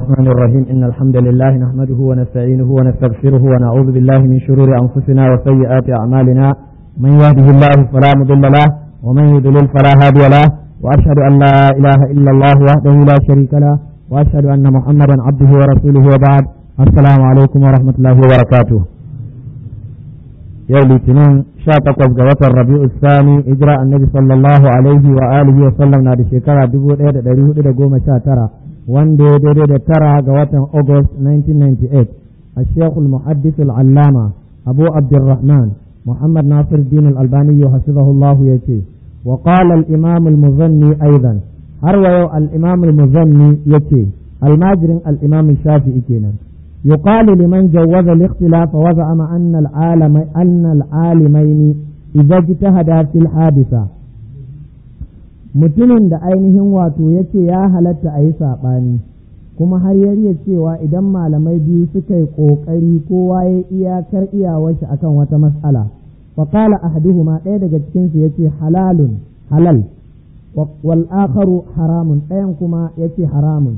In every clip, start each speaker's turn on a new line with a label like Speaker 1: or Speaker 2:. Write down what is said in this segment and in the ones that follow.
Speaker 1: الرحمن الرحيم إن الحمد لله نحمده ونستعينه ونستغفره ونعوذ بالله من شرور أنفسنا وسيئات أعمالنا من يهده الله فلا مضل له ومن يضلل فلا هادي له وأشهد أن لا إله إلا الله وحده لا شريك له وأشهد أن محمدا عبده ورسوله وبعد السلام عليكم ورحمة الله وبركاته yau litinin sha takwas ga watan rabi'u sani hijira annabi sallallahu alaihi wa alihi wa sallam na da shekara dubu ɗaya da ɗari hudu da goma sha tara wanda ya daidai da tara ga watan august 1998 a shekul muhaddis al'allama abu abdurrahman muhammad nasir din al-albani hasibahullahu ya ce wa qala al-imam al-muzanni aidan har wa yau al-imam al-muzanni yace almajirin al-imam shafi'i kenan يقال لمن جوز الاختلاف وزعم أن العالم أن العالمين إذا اجتهدا في الحادثة mutumin da ainihin wato ya ce ya halatta a yi saɓani kuma har ya cewa idan malamai biyu suka yi ƙoƙari kowa ya iyakar iyawarshi akan wata mas'ala faƙala ahaduhuma ɗaya daga cikinsu ya ce halalun halal wal akharu haramun ɗayan kuma ya ce haramun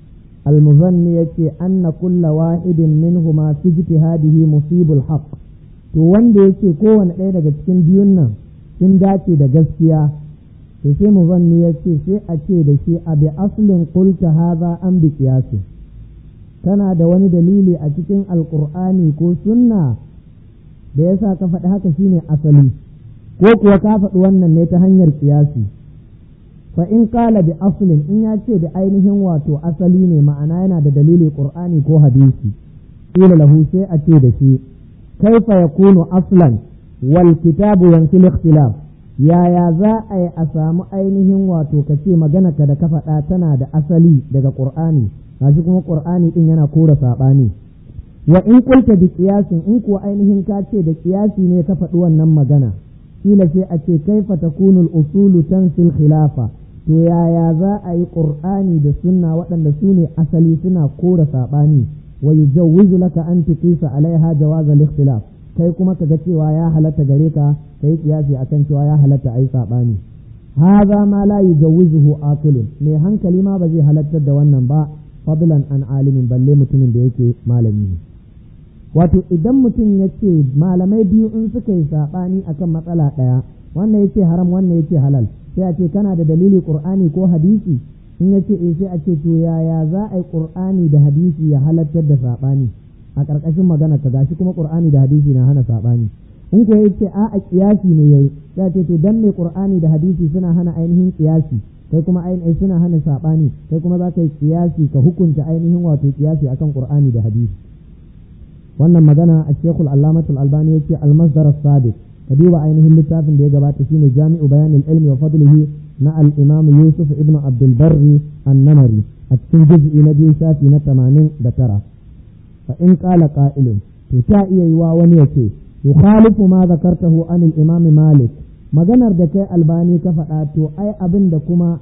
Speaker 1: المظني يتي أن كل واحد منهما في اجتهاده مصيب الحق to wanda yake kowane ɗaya daga cikin biyun nan sun dace da gaskiya to sai muzanni ya ce sai a ce da shi a bi aslin qulta haza an bi qiyasi kana da wani dalili a cikin alqur'ani ko sunna da yasa ka faɗi haka shine asali ko kuwa ka faɗi wannan ne ta hanyar qiyasi fa in kala bi aslin in ya ce da ainihin wato asali ne ma'ana yana da dalili qur'ani ko hadisi qila lahu sai a ce da shi kaifa yakunu aslan wal kitabu yansil ikhtilaf yaya za a yi a samu ainihin wato ka ce magana ka da ka faɗa tana da asali daga qur'ani gashi kuma qur'ani din yana kora saɓani wa in kulta bi qiyasin in kuwa ainihin ka ce da qiyasi ne ka faɗi wannan magana kila sai a ce kaifa takunu al-usulu tansil khilafa to yaya za a yi ƙur'ani da sunna waɗanda su ne asali suna kora saɓani wa yujawwizu laka an tuqisa alaiha jawaz al-ikhtilaf kai kuma ka ga cewa ya halatta gare ka kai kiyasi akan cewa ya halatta ai saɓani hadha ma la yujawwizuhu aqilun mai hankali ma ba zai halattar da wannan ba fadlan an alimin balle mutumin da yake malami ne wato idan mutum ya ce malamai biyu in suka yi saɓani akan matsala ɗaya wannan ya ce haram wannan ya ce halal sai a ce kana da dalili qur'ani ko hadisi in ya ce eh sai a ce to yaya za a yi qur'ani da hadisi ya halattar da saɓani a ƙarƙashin magana ka gashi kuma qur'ani da hadisi na hana saɓani in ko ya ce a'a kiyasi ne yayi sai a ce to dan me qur'ani da hadisi suna hana ainihin kiyasi kai kuma ainihin suna hana saɓani kai kuma za ka yi kiyasi ka hukunta ainihin wato kiyasi akan qur'ani da hadisi wannan magana a shekul allamatul albani ya ce almasdar sadiq ka duba ainihin littafin da ya gabata shine jami'u bayanin ilmi wa fadlihi na al-imam yusuf ibn abdul barri an-namari a cikin juz'i na biyu shafi na tamanin da tara fa in qala qa'ilun to ta iya yiwa wani yace yukhalifu ma zakartahu an al-imam malik maganar da kai albani ka faɗa to ai abin da kuma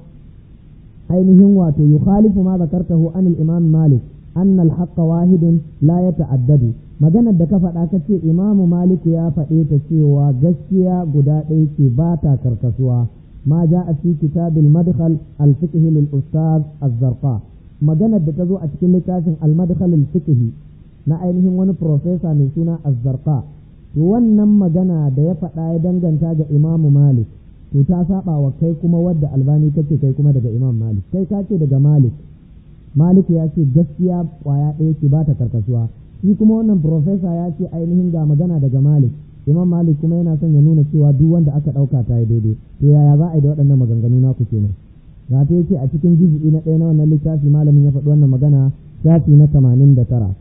Speaker 1: ainihin wato yukhalifu ma zakartahu an al-imam malik أن الحق واحد لا يتعدد maganar da ka faɗa ka ce imamu maliku ya faɗe ta cewa gaskiya guda ɗaya ce ba ta karkasuwa ma ja a fi kitabil madkhal al fiqh lil ustaz az-zarqa maganar da ta zo a cikin littafin al madkhal al fiqh na ainihin wani professor mai suna az-zarqa to wannan magana da ya faɗa ya danganta ga imamu malik to ta saba wa kai kuma wadda albani kace kai kuma daga imam malik kai ka ce daga malik Maliku ya ce gaskiya kwaya ɗaya ce ba ta karkasuwa shi kuma wannan profesa ya ce ainihin ga magana daga Malik Imam Malik kuma yana son ya nuna cewa duk wanda aka ɗauka ta yi daidai to yaya za a yi da waɗannan maganganu naku kenan ga ta yace a cikin jizi'i na ɗaya na wannan littafi malamin ya faɗi wannan magana shafi na tamanin da tara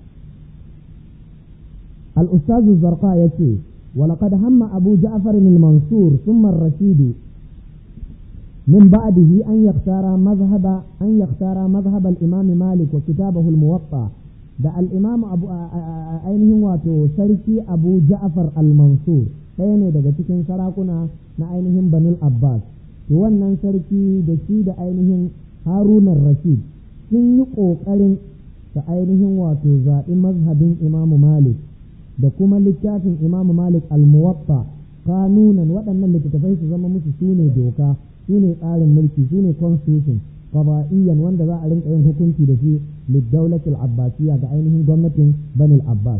Speaker 1: al-ustaz zarqa ya ce ولقد هم أبو جعفر المنصور ثم الرشيد من بعده أن يختار مذهب أن يختار مذهب الإمام مالك وكتابه الموطأ da al'imamu abu ainihin wato sarki abu ja'far al-mansur ɗaya ne daga cikin sarakuna na ainihin banul abbas to wannan sarki da shi da ainihin harunan rashid sun yi ƙoƙarin da ainihin wato zaɓi mazhabin imamu malik da kuma littafin imamu malik al-muwatta kanunan waɗannan littattafai su zama musu su ne doka su ne tsarin mulki su ne constitution qada'iyyan wanda za a rinka yin hukunci da shi lidawlatil abbasiyya ga ainihin gwamnatin banil abbas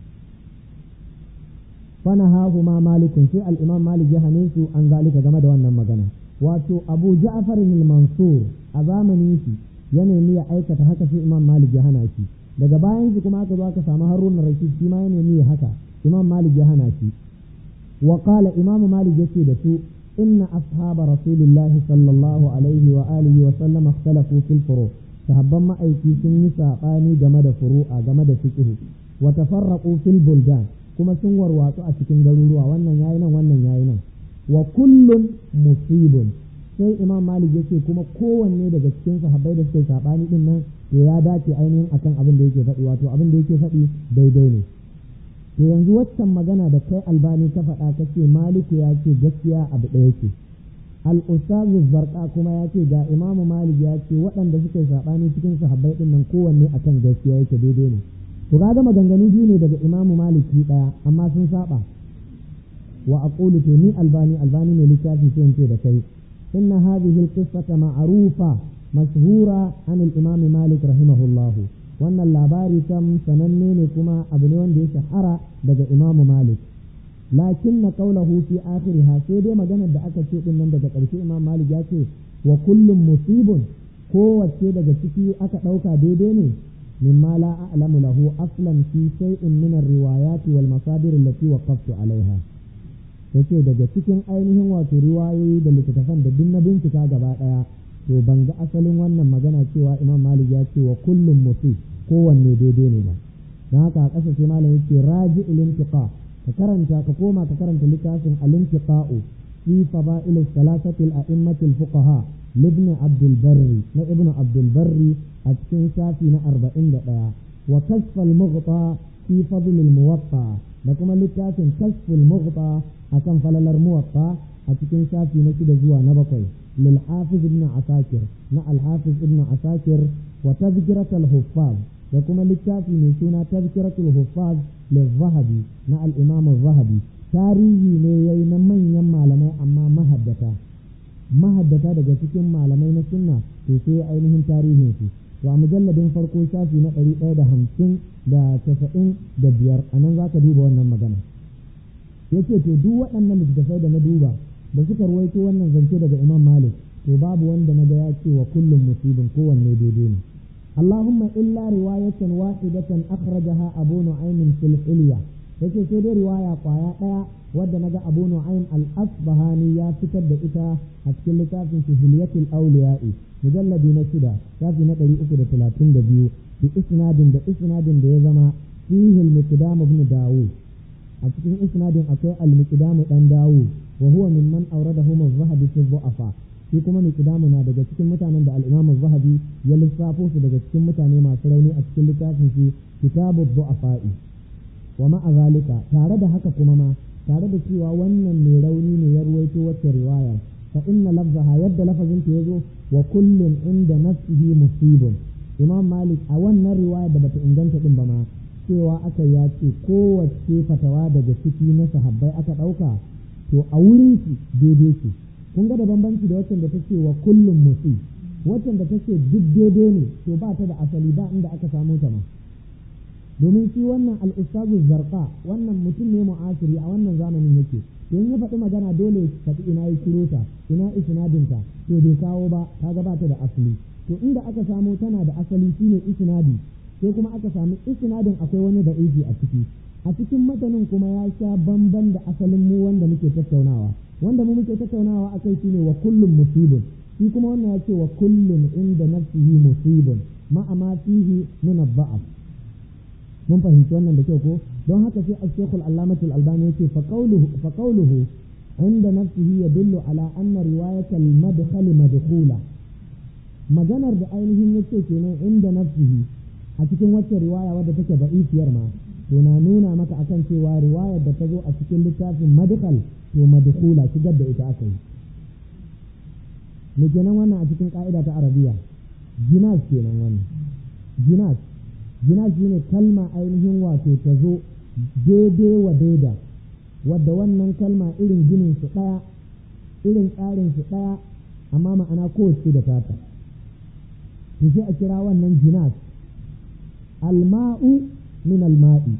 Speaker 1: fanahahu ma malikun sai al-imam malik ya hane su an zalika game da wannan magana wato abu ja'far al-mansur a zamanin shi ya nemi ya aikata haka sai imam malik ya hana shi daga bayan shi kuma aka zo aka samu harun rashid shi ma ya nemi ya haka imam malik ya hana shi wa qala imam malik yace da su inna ashaba rasulillahi sallallahu alaihi wa alihi wa sallam ikhtalafu fil furu sahabban ma'aiki sun yi sabani game da furu'a game da fiqh wa tafarraqu fil buldan kuma sun warwatsu a cikin garuruwa wannan yayi nan wannan yayi nan wa kullun musibun sai imam malik yace kuma kowanne daga cikin sahabbai da suke sabani din nan to ya dace ainihin akan abin da yake faɗi wato abin da yake faɗi daidai ne to yanzu waccan magana da kai albani ka faɗa ka ce maliku ya ce gaskiya abu ɗaya ce al-ustazu zarqa kuma ya ce ga imam malik ya ce waɗanda suke sabani cikin sahabbai din nan kowanne akan gaskiya yake daidai ne to kaga maganganu biyu ne daga imam maliki ɗaya amma sun saba wa aqulu to ni albani albani ne littafi sai in ce da kai inna hadhihi al-qissata ma'rufa mashhura an al-imam malik rahimahullah wannan labari kam sananne ne kuma abu ne wanda ya shahara daga imam malik lakin na qawluhu fi akhiriha sai dai maganar da aka ce din nan daga ƙarshe imam malik ya ce wa kullum musibun kowace daga ciki aka ɗauka daidai ne mimma la a'lamu lahu aslan fi shay'in min ar-riwayat wal masadir allati waqaftu alaiha yace daga cikin ainihin wato riwayoyi da littattafan da duk na bincika gaba daya to ban ga asalin wannan magana cewa imam malik ya ce wa kullum musi kowanne daidai ne ba don haka a ƙasa sai malam yace raji ilintiqa ka karanta ka koma ka karanta littafin al-intiqa'u fi fada'il salasati al-a'immati al-fuqaha libn abdul barri na ibn abdul barri a cikin shafi na 41 wa kashf al-mughta fi fadl al-muwatta da kuma littafin kashf al-mughta akan falalar muwatta a cikin shafi na shida zuwa na bakwai lil hafiz ibn asakir na al hafiz ibn asakir wa tazkirat al huffaz da kuma littafi mai suna tazkirat al huffaz lil zahabi na al imam al zahabi tarihi ne yayi na manyan malamai amma mahaddata mahaddata daga cikin malamai na sunna to sai ainihin tarihin su to a mujalladin farko shafi na ɗari ɗaya da hamsin da casa'in da biyar a nan za ka duba wannan magana yace to duk waɗannan littattafai da na duba da suka ruwaito wannan zance daga Imam Malik to babu wanda na ga ya ce wa kullum musibin kowanne daidai ne Allahumma illa riwayatan wahidatan akhrajaha Abu Nu'aym fil Hilya yace sai dai riwaya kwaya daya wadda naga Abu Nu'aym al-Asbahani ya fitar da ita a cikin littafin Hilyatul Awliya'i mujalladi na shida shafi na 332 bi isnadin da isnadin da ya zama fihi al-Miqdam ibn Dawud a cikin isnadin akwai al-miqdamu dan dawo wa huwa mimman awradahu az-zahabi fi dhu'afa shi kuma miqdamu na daga cikin mutanen da al-imam az-zahabi ya lissafo su daga cikin mutane masu rauni a cikin littafin shi kitabu dhu'afa'i wa ma'a zalika tare da haka kuma ma tare da cewa wannan mai rauni ne ya ruwaito wacce riwaya fa inna lafzaha yadda lafazin ta yazo wa kullun inda nafsihi musibun imam malik a wannan riwaya da bata inganta din ba ma cewa aka ya ce kowace fatawa daga ciki na sahabbai aka ɗauka to a wurin shi daidai ce kun ga da bambanci da waccan da ta ce wa kullum musi waccan da ta ce duk daidai ne to ba ta da asali ba inda aka samu ta ma domin shi wannan al'ustazu zarqa wannan mutum ne mu'asiri a wannan zamanin yake to in ya faɗi magana dole faɗi ina yi ciro ta ina isnadinta to bai kawo ba kaga ba ta da asali to inda aka samo tana da asali shine isnadi sai kuma aka sami isnadin akwai wani da iji a ciki a cikin matanin kuma ya sha bamban da asalin mu wanda muke tattaunawa wanda mu muke tattaunawa akai shine wa kullum musibun shi kuma wannan ya ce wa kullum inda nafsihi musibun ma'a ma fihi min ad mun fahimci wannan da kyau ko don haka sai al-shaykh al-allamah al-albani yace fa qawluhu fa qawluhu inda nafsihi yadullu ala anna riwayat al-madkhal madkhula maganar da ainihin yace kenan inda nafsihi a cikin wacce riwaya wadda take da'ifiyar ma to na nuna maka akan cewa riwayar da ta zo a cikin littafin madkhal to madkhula shigar da ita aka yi me kenan wannan a cikin ka'ida ta arabiya jinas kenan wannan jinas jinas shine kalma ainihin wato ta zo daidai wa daida wadda wannan kalma irin ginin su ɗaya irin tsarin su ɗaya amma ma'ana kowace da tata to sai a kira wannan jinas alma'u min alma'i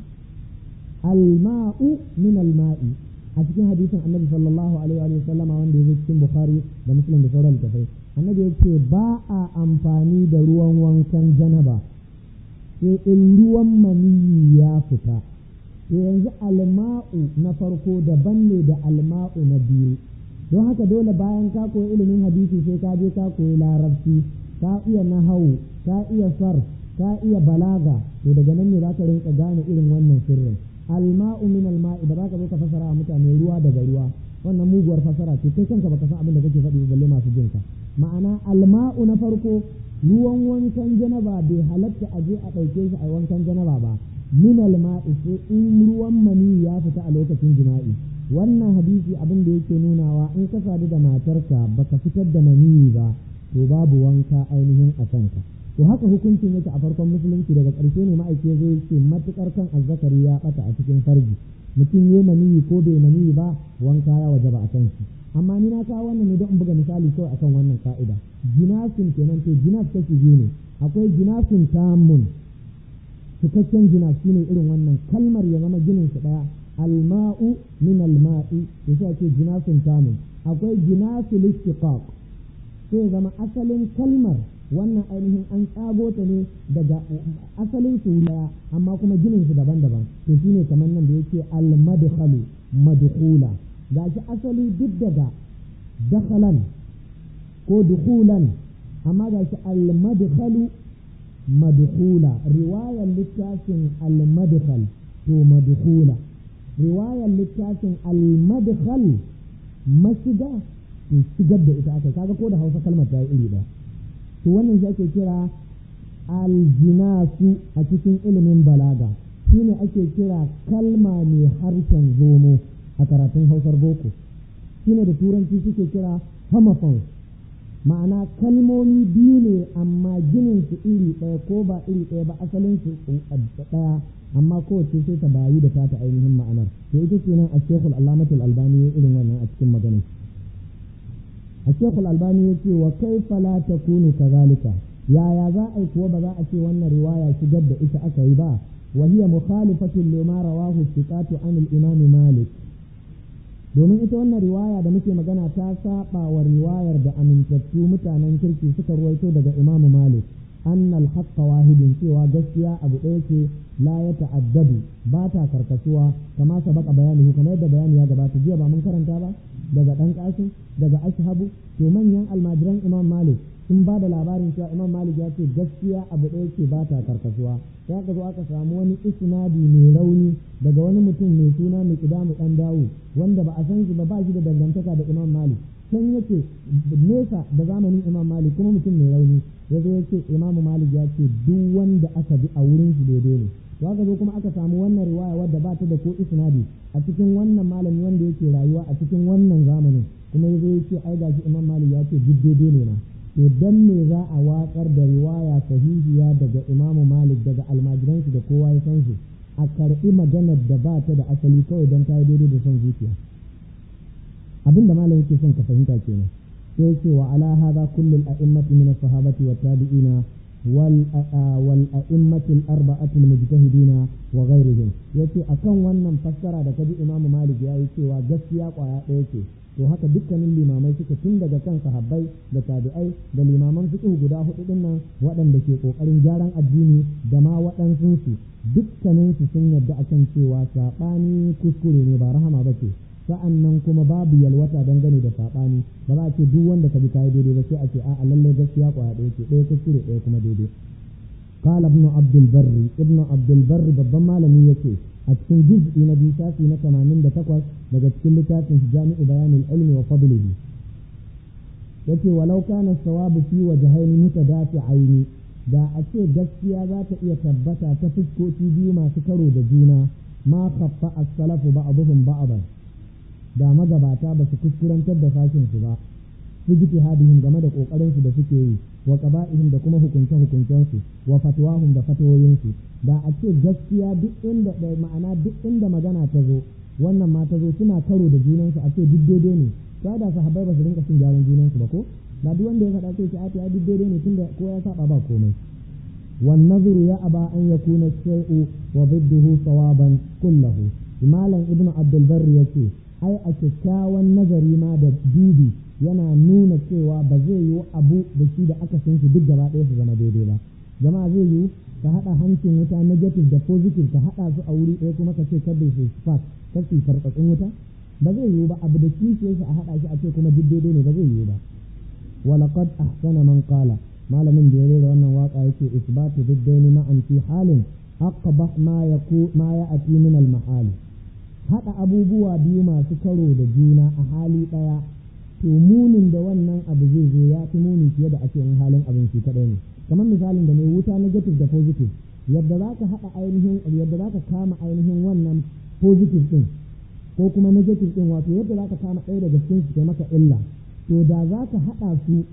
Speaker 1: alma'u min alma'i a cikin hadisin annabi sallallahu alaihi wa sallama wanda ya zo cikin bukhari da muslim da sauran littafai annabi yake ba a amfani da ruwan wankan janaba sai in ruwan maniyi ya fita to yanzu alma'u na farko daban ne da alma'u na biyu don haka dole bayan ka koyi ilimin hadisi sai ka je ka koyi larabci ka iya nahawu ka iya sarf ka iya balaga to daga nan ne za ka rinka gane irin wannan sirrin alma'u min alma'i da baka zo ka fasara a mutane ruwa daga ruwa wannan muguwar fasara ce kai kanka baka san abin da kake faɗi balle masu jinka ma'ana alma'u na farko ruwan wankan janaba bai halatta a je a ɗauke shi a wankan janaba ba min alma'i sai in ruwan mani ya fita a lokacin jima'i wannan hadisi abin da yake nunawa in ka sadu da matarka baka fitar da maniyi ba to babu wanka ainihin a kanka to haka hukuncin yake a farkon musulunci daga ƙarshe ne ma'aiki zai ce matukar kan azzakari ya bata a cikin farji mutum ya maniyi ko bai maniyi ba wanka ya wajaba a kan shi amma ni na kawo wannan ne don in buga misali kawai akan wannan ka'ida jinasin kenan to jinas kashi biyu ne akwai jinasin tamun cikakken jinas shine irin wannan kalmar ya zama ginin su daya alma'u min alma'i to sai ake jinasin tamun akwai jinasul istiqaq sai zama asalin kalmar wannan ainihin an tsago ta ne daga asalin su daya amma kuma ginin su daban-daban to shine kamar nan da yake al-madkhalu madkhula gashi asali duk daga dakhalan ko dukhulan amma gashi al-madkhalu madkhula riwayar littafin al-madkhal to madkhula riwayar littafin al-madkhal mashiga to shigar da ita aka kaga ko da Hausa kalmar ta yi iri ɗaya to wannan shi ake kira aljinasu a cikin ilimin balaga shine ake kira kalma mai harshen zomo a karatun hausar boko shine da turanci suke kira homophones ma'ana kalmomi biyu ne amma ginin su iri ɗaya ko ba iri ɗaya ba asalin su ɗaya amma kowace sai ta bayu da ta ainihin ma'anar to ita ce nan a shekul alamatul albani irin wannan a cikin maganar الشيخ الألباني يقول وكيف لا تكون كذلك يا يا ذا أي كوا بذا أشي وأن رواية شجد إيش أكيبا وهي مخالفة لما رواه الثقات عن الإمام مالك domin ita wannan riwaya da muke magana ta saba wa riwayar da amintattu mutanen kirki suka ruwaito daga imamu malik annal haqqa wahidin cewa gaskiya abu ɗaya ce la ya ta'addadu ba ta karkasuwa kama sabaka bayani kamar yadda bayani ya gabata jiya ba mun karanta ba daga ɗan ƙasin daga ashabu to manyan almajiran imam malik sun ba da labarin cewa imam malik ya ce gaskiya abu ɗaya ce ba ta karkasuwa sai aka zo aka samu wani isnadi mai rauni daga wani mutum mai suna mai kidamu ɗan dawo wanda ba a san shi ba ba shi da dangantaka da imam malik can yake nesa da zamanin imam malik kuma mutum mai rauni ya zo yake imam malik ya ce duk wanda aka bi a wurin shi daidai ne to aka zo kuma aka samu wannan riwaya wadda ba ta da ko isnadi a cikin wannan malami wanda yake rayuwa a cikin wannan zamanin kuma ya zo ya ce ai gashi imam malik ya ce duk daidai ne na to dan me za a watsar da riwaya sahihiya daga imam malik daga almajiransu da kowa ya san su a karɓi maganar da ba ta da asali kawai don ta yi daidai da son zuciya abin da malam yake son ka fahimta kenan sai yake wa ala hadha kullu al-a'immati min as-sahabati wa tabi'ina wal wal a'immati al-arba'ati al-mujtahidina wa ghayrihim yace akan wannan fassara da kaji imamu malik yayi cewa gaskiya kwaya ɗaya ce to haka dukkanin limamai suka tun daga kan sahabbai da tabi'ai da limaman fiqh guda hudu din nan waɗanda ke kokarin gyaran addini da ma waɗansu su dukkanin su sun yarda akan cewa sabani kuskure ne ba rahama bace sa'an nan kuma babu yalwata dangane da saɓani ba za a ce duk wanda ka bi kayi daidai ba sai a ce a lalle gaskiya kwaya ɗaya ce ɗaya kuskure ɗaya kuma daidai قال ابن عبد البر ابن عبد البر babban malami yake a cikin juz'i na biyu shafi na 88 daga cikin littafin jami'u bayanin ilmi wa fadlihi yace walau kana sawabu fi wajhaini mutadafi'aini da a ce gaskiya za ta iya tabbata ta fuskoki biyu masu karo da juna ma khaffa as-salafu ba'dhum ba'dan da magabata ba su kuskurantar da sashin su ba su ji hadihim game da kokarin su da suke yi wa qaba'ihim da kuma hukunce hukuncen su wa fatwahum da fatawoyin su da a ce gaskiya duk inda da ma'ana duk inda magana ta zo wannan ma ta zo suna karo da junan su a ce duk daidai ne sai da sahabbai ba su rinka cin gyaran junan su ba ko da duk wanda ya faɗa sai ce a ta duk daidai ne tunda ko ya saba ba komai wan nazru ya aba an yakuna shay'u wa bidduhu sawaban kullahu malam ibnu abdul barri yace ai a kyakkyawan nazari ma da dubi yana nuna cewa ba zai yi abu da shi da aka san shi duk gaba ɗaya su zama daidai ba jama'a zai yi ka haɗa hancin wuta negative da positive ka haɗa su a wuri ɗaya kuma ka ce kada su spark kar su farfatsun wuta ba zai yiwu ba abu da kishiyar shi a haɗa shi a ce kuma duk daidai ne ba zai yiwu ba walaqad ahsana man qala malamin da ya rera wannan waka yake isbatu diddaini ma'an fi halin aqbah ma yaku ma ya'ti min al mahal haɗa abubuwa biyu masu karo da juna a hali ɗaya to munin da wannan abu zai zo ya fi muni fiye da ake in halin abin shi kaɗai ne kamar misalin da mai wuta negative da positive yadda za ka haɗa ainihin yadda za ka kama ainihin wannan positive ɗin ko kuma negative ɗin wato yadda za ka kama ɗaya daga cikin su kai maka illa to da za ka haɗa su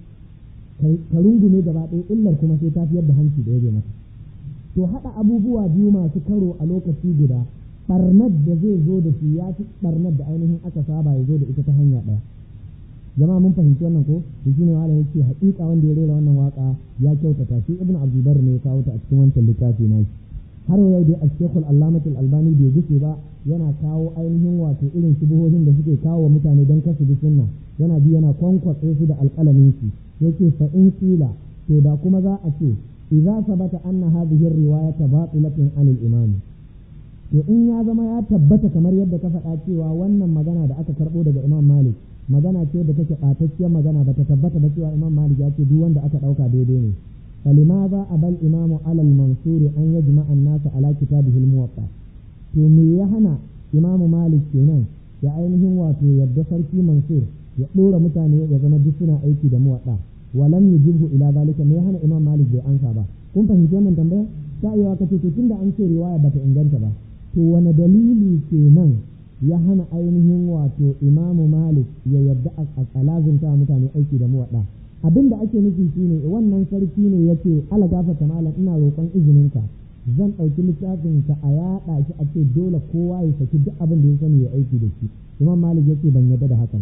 Speaker 1: ka rungume gaba ɗaya illar kuma sai ta fiyar da hanci da ya maka to haɗa abubuwa biyu masu karo a lokaci guda ɓarnar da zai zo da shi ya fi ɓarnar da ainihin aka saba ya zo da ita ta hanya ɗaya jama'a mun fahimci wannan ko to shine malam yace haƙiƙa wanda ya rera wannan waka ya kyautata shi ibnu abdulbar ne ya kawo ta a cikin wancan littafi na shi har yau dai al-shaykhul allamatul albani bai gushe ba yana kawo ainihin wato irin shubuhohin da suke kawo wa mutane don kasu bi sunna yana bi yana kwankwatse su da alƙalamin shi yake fa in kila to da kuma za a ce idza sabata anna hadhihi riwayata batilatun anil imam to in ya zama ya tabbata kamar yadda ka faɗa cewa wannan magana da aka karɓo daga imam malik magana ce da take ɓatacciyar magana ba ta tabbata ba cewa imam malik ya ce duk wanda aka ɗauka daidai ne فلماذا أبى الإمام على المنصور أن يجمع الناس على كتابه الموطأ to me ya hana imamu malik kenan ya ainihin wato yadda sarki mansur ya ɗora mutane ya zama duk suna aiki da muwaɗa walam yujibhu ila zalika me ya hana imam malik bai ansa ba kun fahimci wannan tambaya ta iya kace to tunda an ce riwaya bata inganta ba to wani dalili kenan ya hana ainihin wato imamu malik ya yadda a lazimta mutane aiki da muwaɗa abin da ake nufi shine wannan sarki ne ya ce ala gafata malam ina roƙon izininka zan ɗauki littafin ka a yaɗa shi a ce dole kowa ya saki duk abin da ya sani ya aiki da shi imam malik ya ce ban yarda da haka ba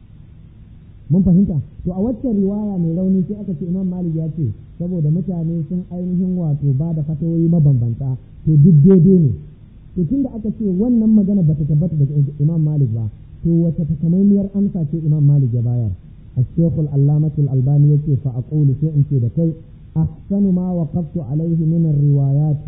Speaker 1: mun fahimta to a waccan riwaya mai rauni sai aka ce imam malik ya ce saboda mutane sun ainihin wato ba da fatawoyi mabambanta to duk daidai ne to tunda aka ce wannan magana bata tabbata daga imam malik ba to wata takamaimiyar amsa ce imam malik ya bayar الشيخ العلامة الألباني يكي فأقول في أنت دكي أحسن ما وقفت عليه من الروايات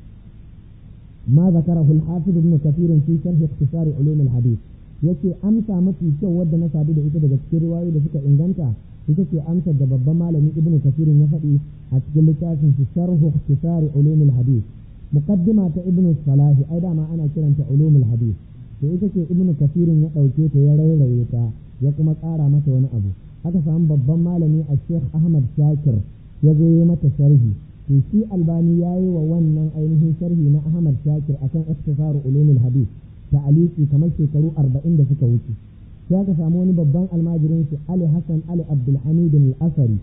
Speaker 1: ما ذكره الحافظ ابن كثير في شرح اختصار علوم الحديث yake amsa mafi kyau wadda na sadu da ita daga cikin riwayoyi da suka inganta ita ce amsar da babban malami ibnu kasirin ya faɗi a cikin littafin shi sharhu ikhtisari ulumul hadith muqaddima ta ibnu salahi ai dama ana kiranta ulumul hadith to ita ce ibnu kasirin ya ɗauke ta ya rairaye ta ya kuma ƙara mata wani abu aka samu babban malami a sheikh ahmad shakir ya zo yi mata sharhi to shi albani ya yi wa wannan ainihin sharhi na ahmad shakir akan ikhtisaru ulumul hadith da aliki kamar shekaru arba'in da suka wuce sai aka samu wani babban almajirin shi ali hassan ali abdulhamid al-asari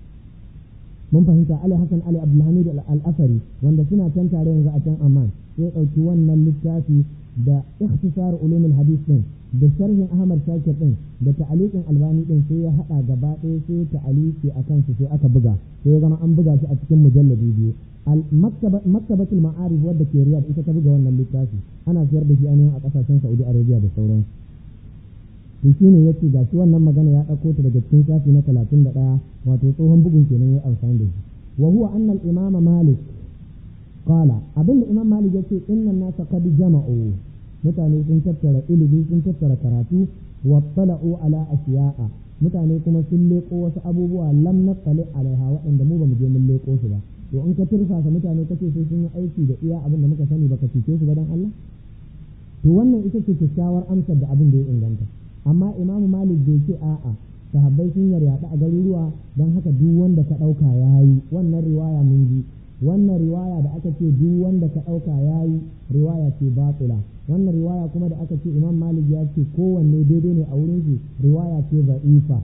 Speaker 1: mun fahimta ali hassan ali abdulhamid al-asari wanda suna can tare yanzu a can amman sai ɗauki wannan littafi da ikhtisar ulumul hadith din da sharhin Ahmad Shakir din da ta'aliqin Albani din sai ya hada gaba ɗaya sai ta'aliki akan su sai aka buga sai ya zama an buga shi a cikin mujalladi biyu al maktabatul ma'arif wadda ke Riyadh ita ta buga wannan littafi ana siyar da shi ainihin a kasashen Saudi Arabia da sauran to shine yace ga shi wannan magana ya dauko ta daga cikin shafi na 31 wato tsohon bugun kenan ya amfani da shi wa huwa anna al-imama Malik qala abinda imam Malik yace innan nasa qad jama'u mutane sun tattara ilimi sun tattara karatu wattala'u ala ashiya'a mutane kuma sun leko wasu abubuwa lam naqali alaiha waɗanda mu bamu je mun leko su ba to in ka turfasa mutane kace sai sun yi aiki da iya abin da muka sani baka cike su ba dan Allah to wannan ita ce kyakkyawar amsar da abin da ya inganta amma imamu malik bai ce a'a sahabbai sun yaryaɗa a garuruwa don haka duk wanda ka ɗauka yayi wannan riwaya mun ji wannan riwaya da aka ce duk wanda ka ɗauka ya yi riwaya ce batila wannan riwaya kuma da aka ce imam malik ya ce kowanne daidai ne a wurin shi riwaya ce za'ifa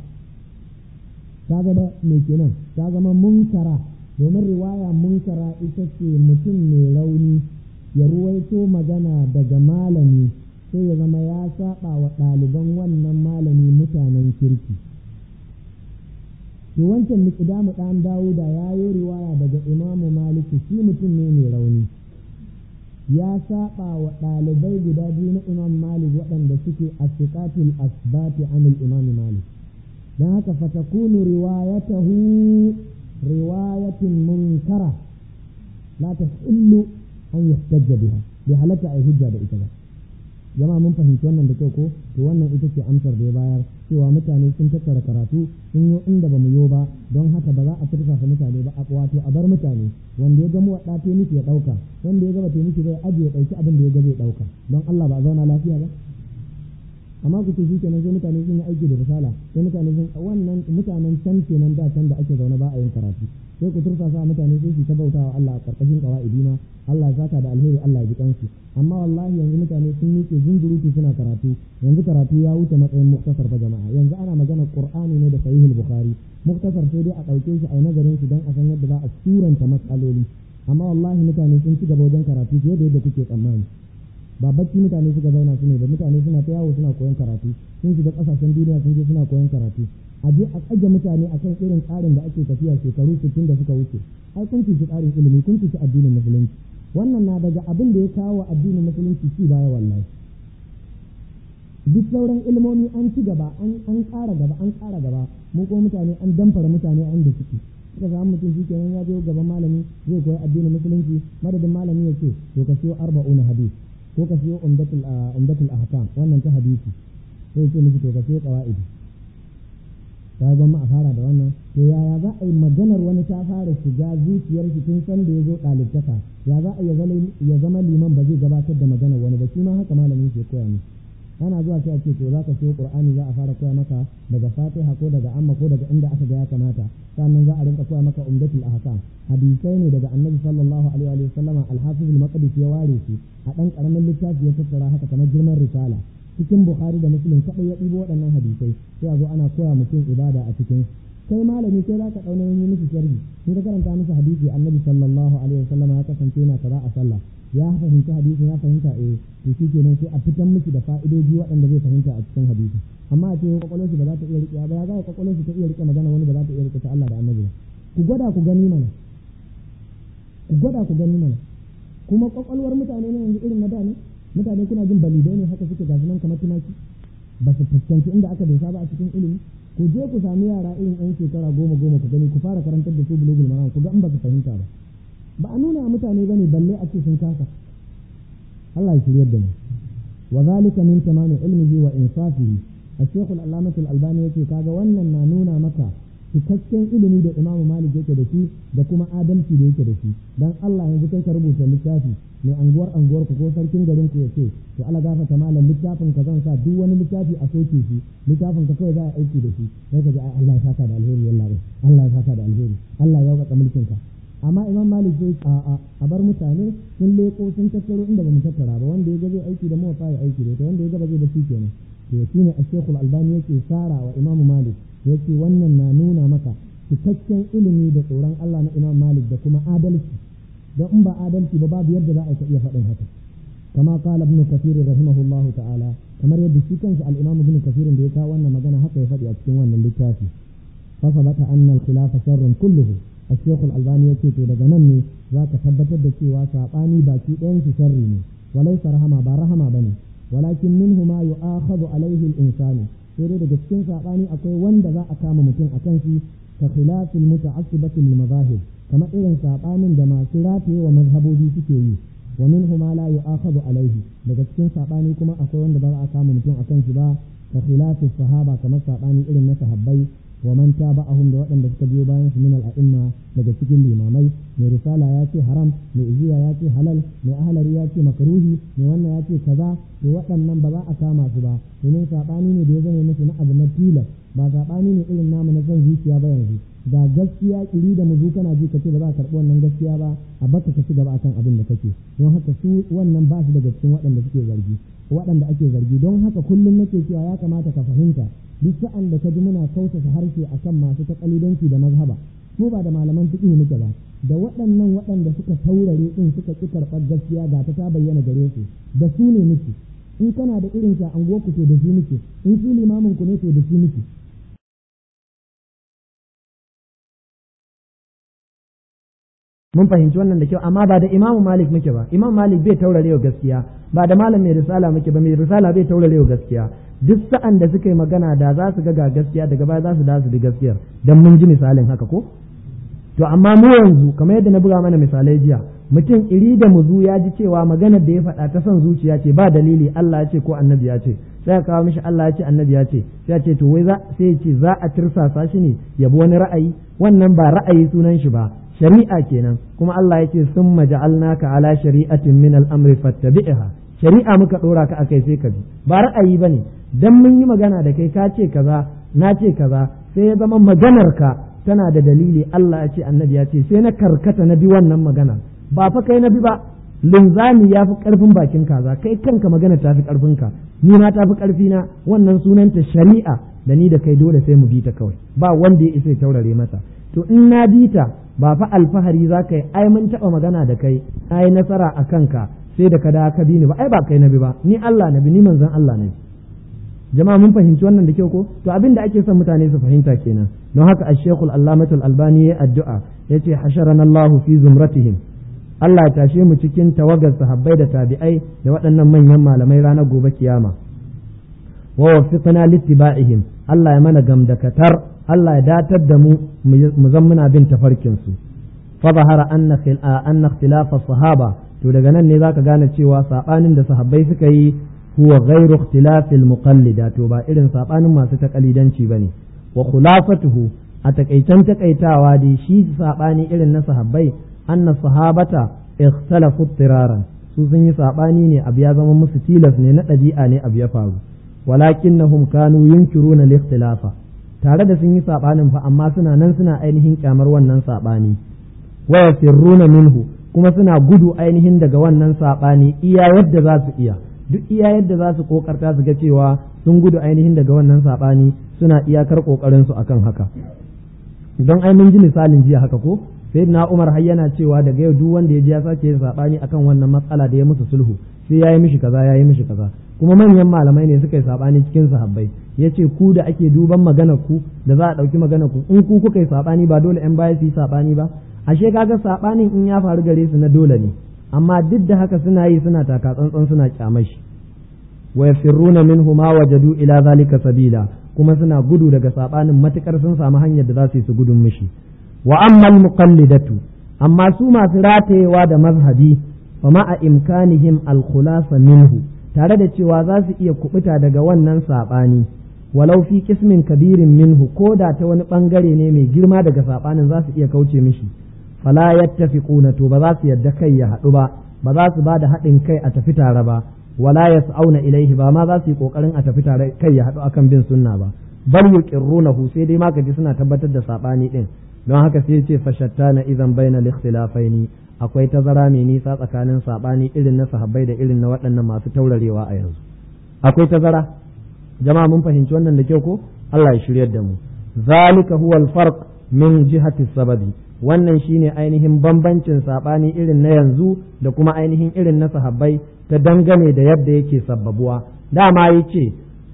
Speaker 1: ta da me kenan ta zama munkara domin riwaya munkara ita ce mutum mai rauni ya ruwaito magana daga malami sai ya zama ya saba wa ɗaliban wannan malami mutanen kirki to wancan miqdamu dan dawuda ya yi riwaya daga imamu maliki shi mutum ne mai rauni ya saba wa ɗalibai guda biyu na imam malik waɗanda suke asiqatul asbati anil imam malik dan haka fatakunu riwayatahu riwayatin munkara la tahillu an yahtajja biha bi halatta ai hujja da ita ba jama'a mun fahimci wannan da kyau ko to wannan ita ce amsar da ya bayar cewa mutane sun tattara karatu sun yi inda ba mu yo ba don haka ba za a turfafa mutane ba wato a bar mutane wanda ya ga mu wadda ta miki ya dauka wanda ya ga ba ta miki bai aje ya dauki abin da ya ga zai dauka don Allah ba a zauna lafiya ba amma ku ce shi kenan sai mutane sun yi aiki da risala sai mutane sun wannan mutanen can kenan da can da ake zaune ba a yin karatu sai ku turfafa mutane sai su ta bautawa Allah a karkashin qawaidi ma Allah ya saka da alheri Allah ya ji kansu amma wallahi yanzu mutane sun miƙe zunzurutu suna karatu yanzu karatu ya wuce matsayin muktasar fa jama'a yanzu ana magana qur'ani ne da sahihul bukhari muktasar sai dai a ɗauke shi a yi nazarin shi don a san yadda za a suranta matsaloli amma wallahi mutane sun ci gaba wajen karatu fiye da yadda kuke tsammani ba bacci mutane suka zauna su ne ba mutane suna ta yawo suna koyon karatu sun shiga ƙasashen duniya sun je suna koyon karatu a je a ƙage mutane akan irin tsarin da ake tafiya shekaru sittin da suka wuce ai kun ci tsarin ilimi kun ci addinin musulunci wannan na daga abin da ya kawo addinin musulunci ci baya wallahi duk sauran ilmomi an ci gaba an ƙara gaba an ƙara gaba mu ko mutane an damfara mutane a inda suke suka samu mutum shi kenan ya je gaban malami zai koyi addinin musulunci madadin malami ya ce to ka siyo arba'una hadis ko ka siyo umdatul umdatul ahkam wannan ta hadisi sai ya ce miki to ka siyo qawaidi ta gwamma a fara da wannan to yaya za a yi maganar wani ta fara shiga zuciyar shi tun san da ya zo ɗalibtaka ya za a ya zama liman ba zai gabatar da maganar wani ba shi ma haka malamin ke koya musu ana zuwa sai a ce to za ka siyo qur'ani za a fara koya maka daga fatiha ko daga amma ko daga inda aka ga ya kamata sannan za a rinka koya maka umdatul ahkam hadisai ne daga annabi sallallahu alaihi wa sallama al-hafiz al-maqdis ya ware shi a dan karamin littafi ya tattara haka kamar girman risala cikin bukhari da muslim kadai ya ɗibo waɗannan hadisai sai a zo ana koya mutum ibada a cikin kai malami kai zaka dauna yin musu sharhi in ka karanta musu hadisi annabi sallallahu alaihi wa sallama ya kasance yana kaza a sallah ya fahimci hadisi ya fahimta eh to shi kenan sai a fitan miki da fa'idoji waɗanda zai fahimta a cikin hadisi amma a ce kwakwalwar shi ba za ta iya riƙe ba ya za kwakwalwar shi ta iya riƙe magana wani ba za ta iya riƙe ta Allah da annabi ba ku gwada ku gani mana ku gwada ku gani mana kuma kwakwalwar mutane ne yanzu irin na da ne mutane kuna jin balidai ne haka suke gasu nan kamar tumaki ba su fuskanci inda aka dosa ba a cikin ilimi ku je ku sami yara irin yan shekara goma goma ku gani ku fara karantar da su bulugul maram ku ga in ba su fahimta ba ba a nuna mutane bane balle a ce sun kasa Allah ya shiryar da mu wa zalika min tamami ilmihi wa insafihi الشيخ العلامة الألباني يقول كذا wannan na nuna maka cikakken ilimi da Imam Malik yake da shi da kuma adalci da yake da shi dan Allah yanzu kai ka rubuta littafi mai anguwar anguwar ku ko sarkin garin ku yace to Allah gafarta malam littafin ka zan sa duk wani littafi a soke shi littafin ka kawai za a aiki da shi sai ka ji Allah ya saka da alheri wallahi Allah ya saka da alheri Allah ya waka mulkin ka amma imam malik zai a a a bar mutane sun leko sun tattaro inda ba mu tattara ba wanda ya ga zai aiki da mu fa ya aiki da ita wanda ya ga ba zai da shi kenan to shine a albani yake sara wa imam malik yake wannan na nuna maka cikakken ilimi da tsoron Allah na imam malik da kuma adalci don in ba adalci ba babu yadda za a iya faɗin haka kama qala ibn kathir rahimahullah ta'ala kamar yadda shi kansa al-imam ibn kathir da ya kawo wannan magana haka ya faɗi a cikin wannan littafi fa sabata anna al-khilafa sharrun kulluhu الشيخ الألباني يقول to daga nan ne za ka tabbatar da cewa saɓani baki ɗayan su sharri ne walai rahama ba rahama ba ne walakin minhu ma yu'akhadhu alaihi al-insanu sai dai daga cikin saɓani akwai wanda za a kama mutum akan shi ka khilafil muta'assibati lil mazahib kamar irin saɓanin da masu rataye wa mazhabobi suke yi wa minhu ma la yu'akhadhu alaihi daga cikin saɓani kuma akwai wanda ba za a kama mutum akan shi ba ka khilafis sahaba kamar saɓani irin na sahabbai wa man taba'ahum da waɗanda suka biyo bayan su min al'a'imma daga cikin limamai mai risala ya ce haram mai iziya ya ce halal mai ahalari ya ce makruhi mai wannan ya ce kaza to waɗannan ba za a kama su ba domin saɓani ne da ya zama musu na abu na tilas ba saɓani ne irin namu na son zuciya ba yanzu ga gaskiya kiri da muzu kana ji ka ce ba za a karɓi wannan gaskiya ba a baka ka ci gaba akan abin da kake don haka su wannan ba su daga cikin waɗanda suke zargi waɗanda ake zargi don haka kullum nake cewa ya kamata ka fahimta duk sa'an da ka ji muna kautata harshe akan masu takalidanci da mazhaba mu ba da malaman fiqh muke ba da waɗannan waɗanda suka taurare din suka ƙi karɓar gaskiya ga ta ta bayyana gare su da su ne muke in kana da irin sa an ku to da shi muke in shi limamin ku ne to da shi muke mun fahimci wannan da kyau amma ba da imamu malik muke ba imam malik bai taurarewa gaskiya ba da malam mai risala muke ba mai risala bai taurarewa gaskiya duk sa'an da suka yi magana da za su ga ga gaskiya daga baya za su da su bi gaskiyar dan mun ji misalin haka ko to amma mu yanzu kamar yadda na buga mana misalai jiya mutum iri da muzu ya ji cewa maganar da ya faɗa ta son zuciya ce ba dalili Allah ya ce ko annabi ya ce sai ya kawo mishi Allah ya ce annabi ya ce sai ya ce to wai za sai ya ce za a tirsasa shi ne ya bi wani ra'ayi wannan ba ra'ayi sunan shi ba shari'a kenan kuma Allah ya ce summa ja'alnaka ala shari'atin min al-amri fattabi'ha shari'a muka dora ka akai sai ka bi ba ra'ayi bane dan mun yi magana da kai ka ce kaza na ce kaza sai ya zama maganar ka tana da dalili Allah ya ce annabi ya ce sai na karkata na bi wannan magana ba fa kai na bi ba linzami ya fi karfin bakin kaza kai kanka magana ta fi karfin ka ni ma ta fi karfi na wannan sunanta shari'a da ni da kai dole sai mu bi ta kawai ba wanda ya isa ya taurare mata to in na bi ta ba fa alfahari za ka yi ai mun taɓa magana da kai ai nasara a kanka sai da ka da ka bi ni ba ai ba kai na bi ba ni Allah na bi ni manzon Allah ne jama'a mun fahimci wannan da kyau ko to abin da ake son mutane su fahimta kenan don haka ash-shaykh al-allamah al-albani ya addu'a yace hasharana Allah fi zumratihim Allah ya tashe mu cikin tawagar sahabbai da tabi'ai da waɗannan manyan malamai ranar gobe kiyama wa waffiqna littiba'ihim Allah ya mana gamdakatar Allah ya datar da mu mu zan muna bin tafarkin su fa zahara anna anna ikhtilaf sahaba to daga nan ne zaka gane cewa sabanin da sahabbai suka yi huwa ghairu ikhtilaf al-muqallida to ba irin sabanin masu takalidanci bane wa khulafatuhu a takaitan takaitawa dai shi sabani irin na sahabbai anna sahabata ikhtalafu tiraran su sun yi sabani ne abu ya zama musu tilas ne na ɗabi'a ne abu ya faru walakinnahum kanu yunkiruna al-ikhtilafa tare da sun yi sabanin fa amma suna nan suna ainihin kyamar wannan sabani wa yafirruna minhu kuma suna gudu ainihin daga wannan sabani iya yadda za su iya duk iya yadda za su kokarta su ga cewa sun gudu ainihin daga wannan sabani suna iyakar kokarin su akan haka don ai mun ji misalin jiya haka ko sai na Umar har yana cewa daga yau duk wanda ya ji ya sake yin sabani akan wannan matsala da ya musu sulhu sai yayi mishi kaza yayi mishi kaza kuma manyan malamai ne suka yi sabani cikin sahabbai yace ku da ake duban magana ku da za a dauki magana ku in ku kuka yi sabani ba dole yan baya su yi sabani ba ashe kaga sabanin in ya faru gare su na dole ne amma duk da haka suna yi suna taka tsantsan suna kyamai shi wa yafirruna minhu ma wajadu ila zalika sabila kuma suna gudu daga sabanin matukar sun samu hanyar da za su yi su gudun mishi wa ammal muqallidatu amma su masu ratayewa da mazhabi fa ma a imkanihim al khulasa minhu tare da cewa za su iya kubuta daga wannan sabani walau fi kismin kabirin minhu ko da ta wani bangare ne mai girma daga sabanin za su iya kauce mishi fala yattafiquna to ba za su yadda kai ya haɗu ba ba za su ba da haɗin kai a tafi tare ba wala yas'auna ilaihi ba ma za su yi kokarin a tafi tare kai ya haɗu akan bin sunna ba bal yuqirrunahu sai dai ma kaji suna tabbatar da sabani din don haka sai ce fashattana idan bainal ikhtilafaini akwai tazara mai nisa tsakanin sabani irin na sahabbai da irin na waɗannan masu taurarewa a yanzu akwai tazara jama'a mun fahimci wannan da kyau ko Allah ya shiryar da mu zalika huwa al-farq min jihati sababi wannan shine ainihin bambancin sabani irin na yanzu da kuma ainihin irin na sahabbai ta dangane da yadda yake sabbabuwa dama yace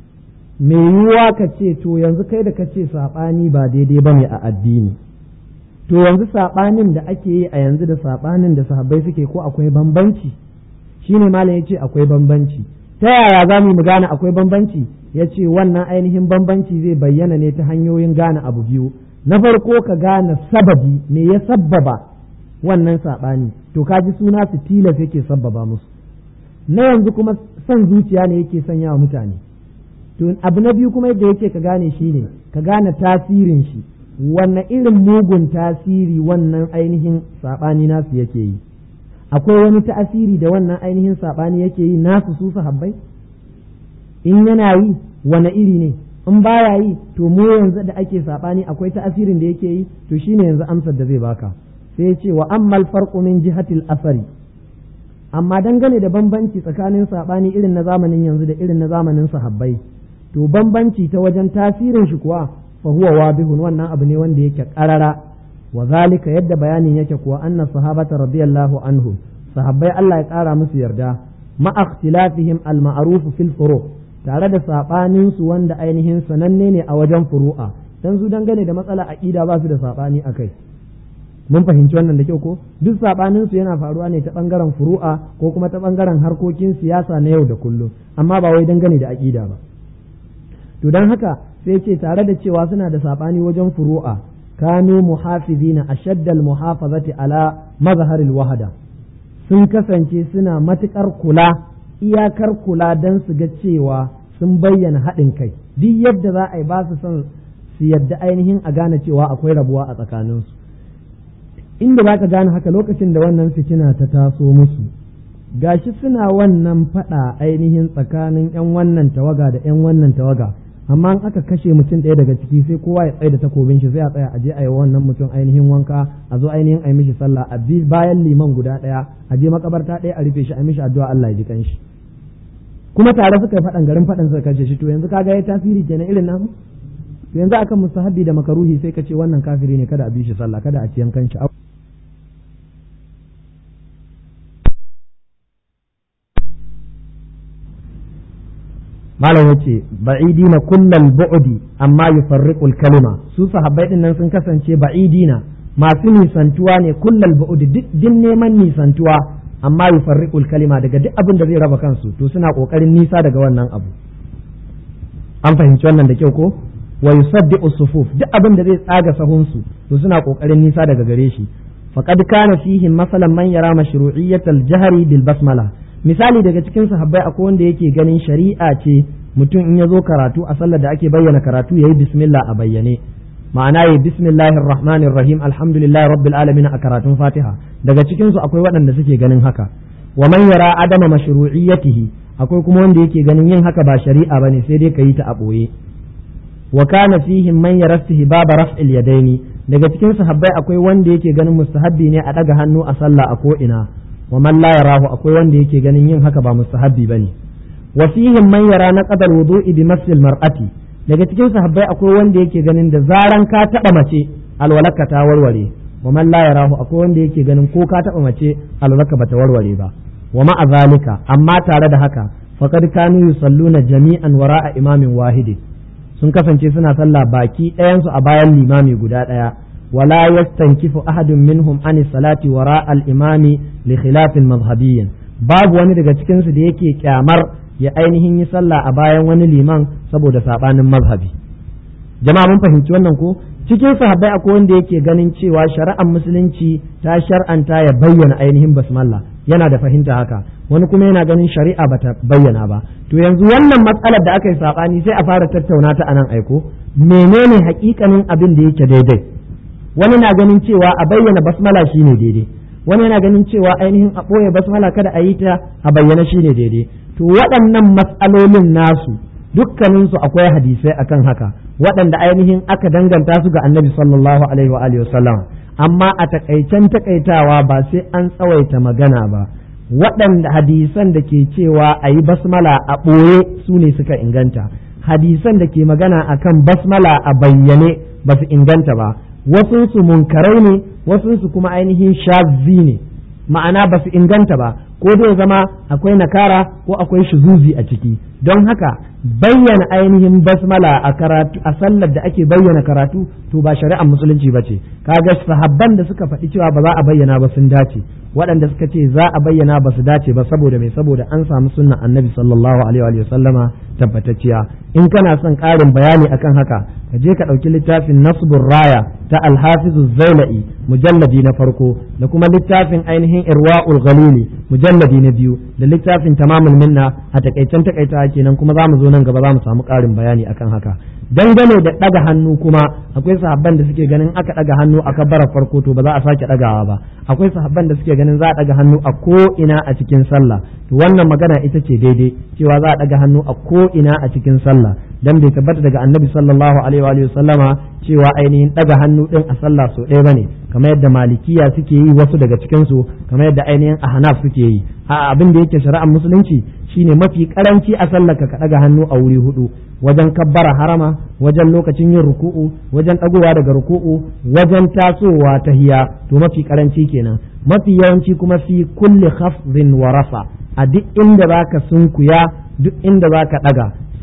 Speaker 1: me yiwuwa ka ce to yanzu kai da ka ce sabani ba daidai bane a addini to yanzu saɓanin da ake yi a yanzu da saɓanin da sahabbai suke ko akwai bambanci shine malam yace akwai bambanci ta yaya za mu gane akwai bambanci ya ce wannan ainihin bambanci zai bayyana ne ta hanyoyin gane abu biyu na farko ka gane sababi me ya sabbaba wannan saɓani to ka ji suna su tilas yake sabbaba musu na yanzu kuma son zuciya ne yake sanya wa mutane to abu na biyu kuma yadda yake ka gane shi ne ka gane tasirin shi wanne irin mugun tasiri wannan ainihin saɓani nasu yake yi akwai wani tasiri da wannan ainihin saɓani yake yi nasu su sahabbai in yana yi wane iri ne in baya yi to mu yanzu da ake saɓani akwai tasirin da yake yi to shine yanzu amsar da zai baka sai ya ce wa ammal farqu min jihatil asari amma dangane da bambanci tsakanin saɓani irin na zamanin yanzu da irin na zamanin sahabbai to bambanci ta wajen tasirin shi kuwa fa huwa wadihun wannan abu ne wanda yake karara wa zalika yadda bayanin yake kuwa anna sahabata radiyallahu anhu sahabbai Allah ya kara musu yarda ma ikhtilafihim al ma'ruf fil furu tare da sabanin su wanda ainihin sananne ne a wajen furu'a dan su dangane da matsala aqida ba su da sabani akai mun fahimci wannan da kyau ko duk sabanin su yana faruwa ne ta bangaren furu'a ko kuma ta bangaren harkokin siyasa na yau da kullum amma ba wai dangane da aqida ba to dan haka sai ce tare da cewa suna da sabani wajen furu'a kanu muhafizina ashaddal muhafazati ala mazharil wahada sun kasance suna matukar kula iyakar kula dan su ga cewa sun bayyana haɗin kai duk yadda za a yi ba su son su yadda ainihin a gane cewa akwai rabuwa a tsakaninsu inda za ka gane haka lokacin da wannan fitina ta taso musu gashi suna wannan faɗa ainihin tsakanin 'yan wannan tawaga da 'yan wannan tawaga amma in aka kashe mutum ɗaya daga ciki sai kowa ya tsaye da takobin shi sai a tsaya a je a yi wannan mutum ainihin wanka a zo ainihin a yi mishi sallah a bi bayan liman guda ɗaya a je makabarta ɗaya a rufe shi a mishi addu'a Allah ya ji kanshi kuma tare suka yi faɗan garin faɗan suka kashe shi to yanzu kaga ya tasiri kenan irin namu to yanzu akan mustahabbi da makaruhi sai ka ce wannan kafiri ne kada a bi shi sallah kada a ci yankan shi malam yace ba'idina kullal bu'di amma yufarriqul kalima su sahabbai din nan sun kasance ba'idina masu nisantuwa ne kullal bu'di duk din neman nisantuwa amma yufarriqul kalima daga duk abin da zai raba kansu to suna kokarin nisa daga wannan abu an fahimci wannan da kyau ko wa yusaddiqu sufuf duk abin da zai tsaga sahunsu to suna kokarin nisa daga gare shi faqad kana fihi masalan man yara mashru'iyyatal jahri bil basmala misali daga cikin sahabbai akwai wanda yake ganin shari'a ce mutum in ya zo karatu a sallar da ake bayyana karatu yayi bismillah a bayyane ma'ana yayi bismillahir rahmanir rahim alhamdulillahi rabbil alamin a karatun fatiha daga cikin su akwai waɗanda suke ganin haka wa man yara adama mashru'iyyatihi akwai kuma wanda yake ganin yin haka ba shari'a bane sai dai kayi ta a boye wa kana fihim man yara istihbab raf'il yadaini daga cikin sahabbai akwai wanda yake ganin mustahabbi ne a daga hannu a sallah a ko ina wa man la yarahu akwai wanda yake ganin yin haka ba mustahabbi bane wa fihim man yara naqdal wudu'i bi masil mar'ati daga cikin sahabbai akwai wanda yake ganin da zaran ka taba mace alwalaka ta warware wa man la yarahu akwai wanda yake ganin ko ka taba mace alwalaka bata warware ba wa ma'a zalika amma tare da haka faqad kanu yusalluna jami'an wara'a imamin wahidi sun kasance suna sallah baki ɗayansu a bayan limami guda ɗaya ولا يستنكف أحد منهم عن الصلاة وراء الإمام لخلاف مذهبي باب wani daga cikin su da yake kyamar ya ainihin yi sallah a bayan wani liman saboda sabanin mazhabi jama'a mun fahimci wannan ko cikin sahabbai akwai wanda yake ganin cewa shari'ar musulunci ta shar'anta ya bayyana ainihin basmalla yana da fahimta haka wani kuma yana ganin shari'a bata bayyana ba to yanzu wannan matsalar da aka yi sabani sai a fara tattauna ta anan aiko menene hakikanin abin da yake daidai wani na ganin cewa a bayyana basmala shine daidai wani yana ganin cewa ainihin a ɓoye basmala kada a yi ta a bayyana shine daidai to waɗannan matsalolin nasu dukkaninsu akwai hadisai akan haka waɗanda ainihin aka danganta su ga annabi sallallahu alaihi wa alihi wasallam amma a takaicen takaitawa ba sai an tsawaita magana ba waɗanda hadisan da ke cewa a yi basmala a ɓoye su ne suka inganta hadisan da ke magana akan basmala a bayyane ba su inganta ba wasunsu munkarai ne wasunsu kuma ainihin shazzi ne ma'ana ba su inganta ba ko zai zama akwai nakara ko akwai shuzuzi a ciki don haka bayyana ainihin basmala a karatu a sallar da ake bayyana karatu to ba shari'ar musulunci ba ce kaga sahabban da suka faɗi cewa ba za a bayyana ba sun dace waɗanda suka ce za a bayyana ba su dace ba saboda mai saboda an samu sunnan annabi sallallahu alaihi wa sallama tabbatacciya in kana son ƙarin bayani akan haka ka je ka ɗauki littafin nasbur raya ta alhafizu zailai mujalladi na farko da kuma littafin ainihin irwa'ul ghalili mujalladi na biyu da littafin tamamul minna a takaicen takaita kenan kuma za mu zo nan gaba za mu samu ƙarin bayani akan haka dangane da ɗaga hannu kuma akwai sahabban da suke ganin aka ɗaga hannu a kabbara farko to ba za a sake ɗagawa ba akwai sahabban da suke ganin za a ɗaga hannu a ko ina a cikin sallah to wannan magana ita ce daidai cewa za a ɗaga hannu a ko ina a cikin sallah dan bai tabbata daga annabi sallallahu alaihi wa sallama cewa ainihin ɗaga hannu ɗin a sallah so ɗaya bane kamar yadda malikiya suke yi wasu daga cikin su kamar yadda ainihin ahnaf suke yi a abin da yake shari'ar musulunci shine mafi karanci a sallaka ka ɗaga hannu a wuri hudu wajen kabbara harama wajen lokacin yin ruku'u wajen ɗagowa daga ruku'u wajen tasowa ta hiya to mafi karanci kenan mafi yawanci kuma fi kulli khafdin wa rafa a duk inda zaka sunkuya duk inda zaka ɗaga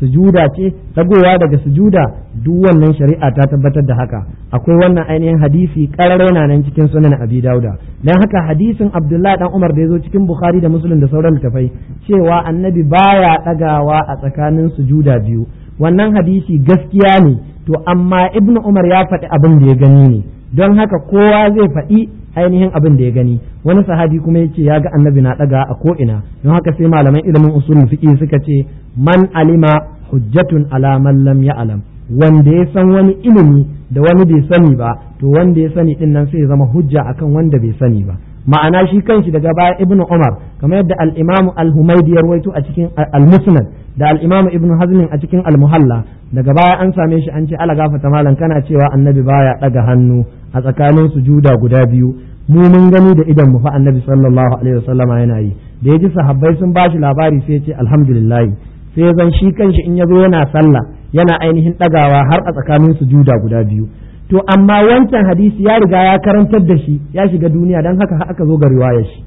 Speaker 1: sujuda ce dagowa daga sujuda duk wannan shari'a ta tabbatar da haka akwai wannan ainihin hadisi karare na nan cikin sunan abi dauda dan haka hadisin abdullahi dan umar da ya zo cikin bukhari da muslim da sauran littafai cewa annabi baya dagawa a tsakanin sujuda biyu wannan hadisi gaskiya ne to amma ibnu umar ya faɗi abin da ya gani ne don haka kowa zai faɗi ainihin abin da ya gani wani sahabi kuma ya ce ya ga annabi na ɗaga a ko'ina don haka sai malaman ilimin usulul fiqh suka ce man alima hujjatun ala man lam ya'lam wanda ya san wani ilimi da wani bai sani ba to wanda ya sani din nan sai ya zama hujja akan wanda bai sani ba ma'ana shi kanshi daga baya ibnu umar kamar yadda al-imamu al-humaydi ya rawaito a cikin al-musnad da al-imamu ibnu hazm a cikin al-muhalla daga baya an same shi an ce ala gafata malam kana cewa annabi baya daga hannu a tsakanin sujuda guda biyu mu mun gani da idan mu fa annabi sallallahu alaihi wasallama yana yi da ya ji sahabbai sun bashi labari sai ya ce alhamdulillah sai zan shi kanshi in ya zo yana sallah yana ainihin dagawa har a tsakanin sujuda guda biyu to amma wancan hadisi ya riga ya karantar da shi ya shiga duniya don haka aka zo ga riwayar shi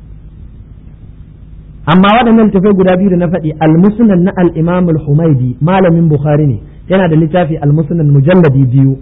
Speaker 1: amma waɗannan tafai guda biyu da na faɗi al-musnad na al-imam al-humaidi malamin bukhari ne yana da littafi al-musnad mujalladi biyu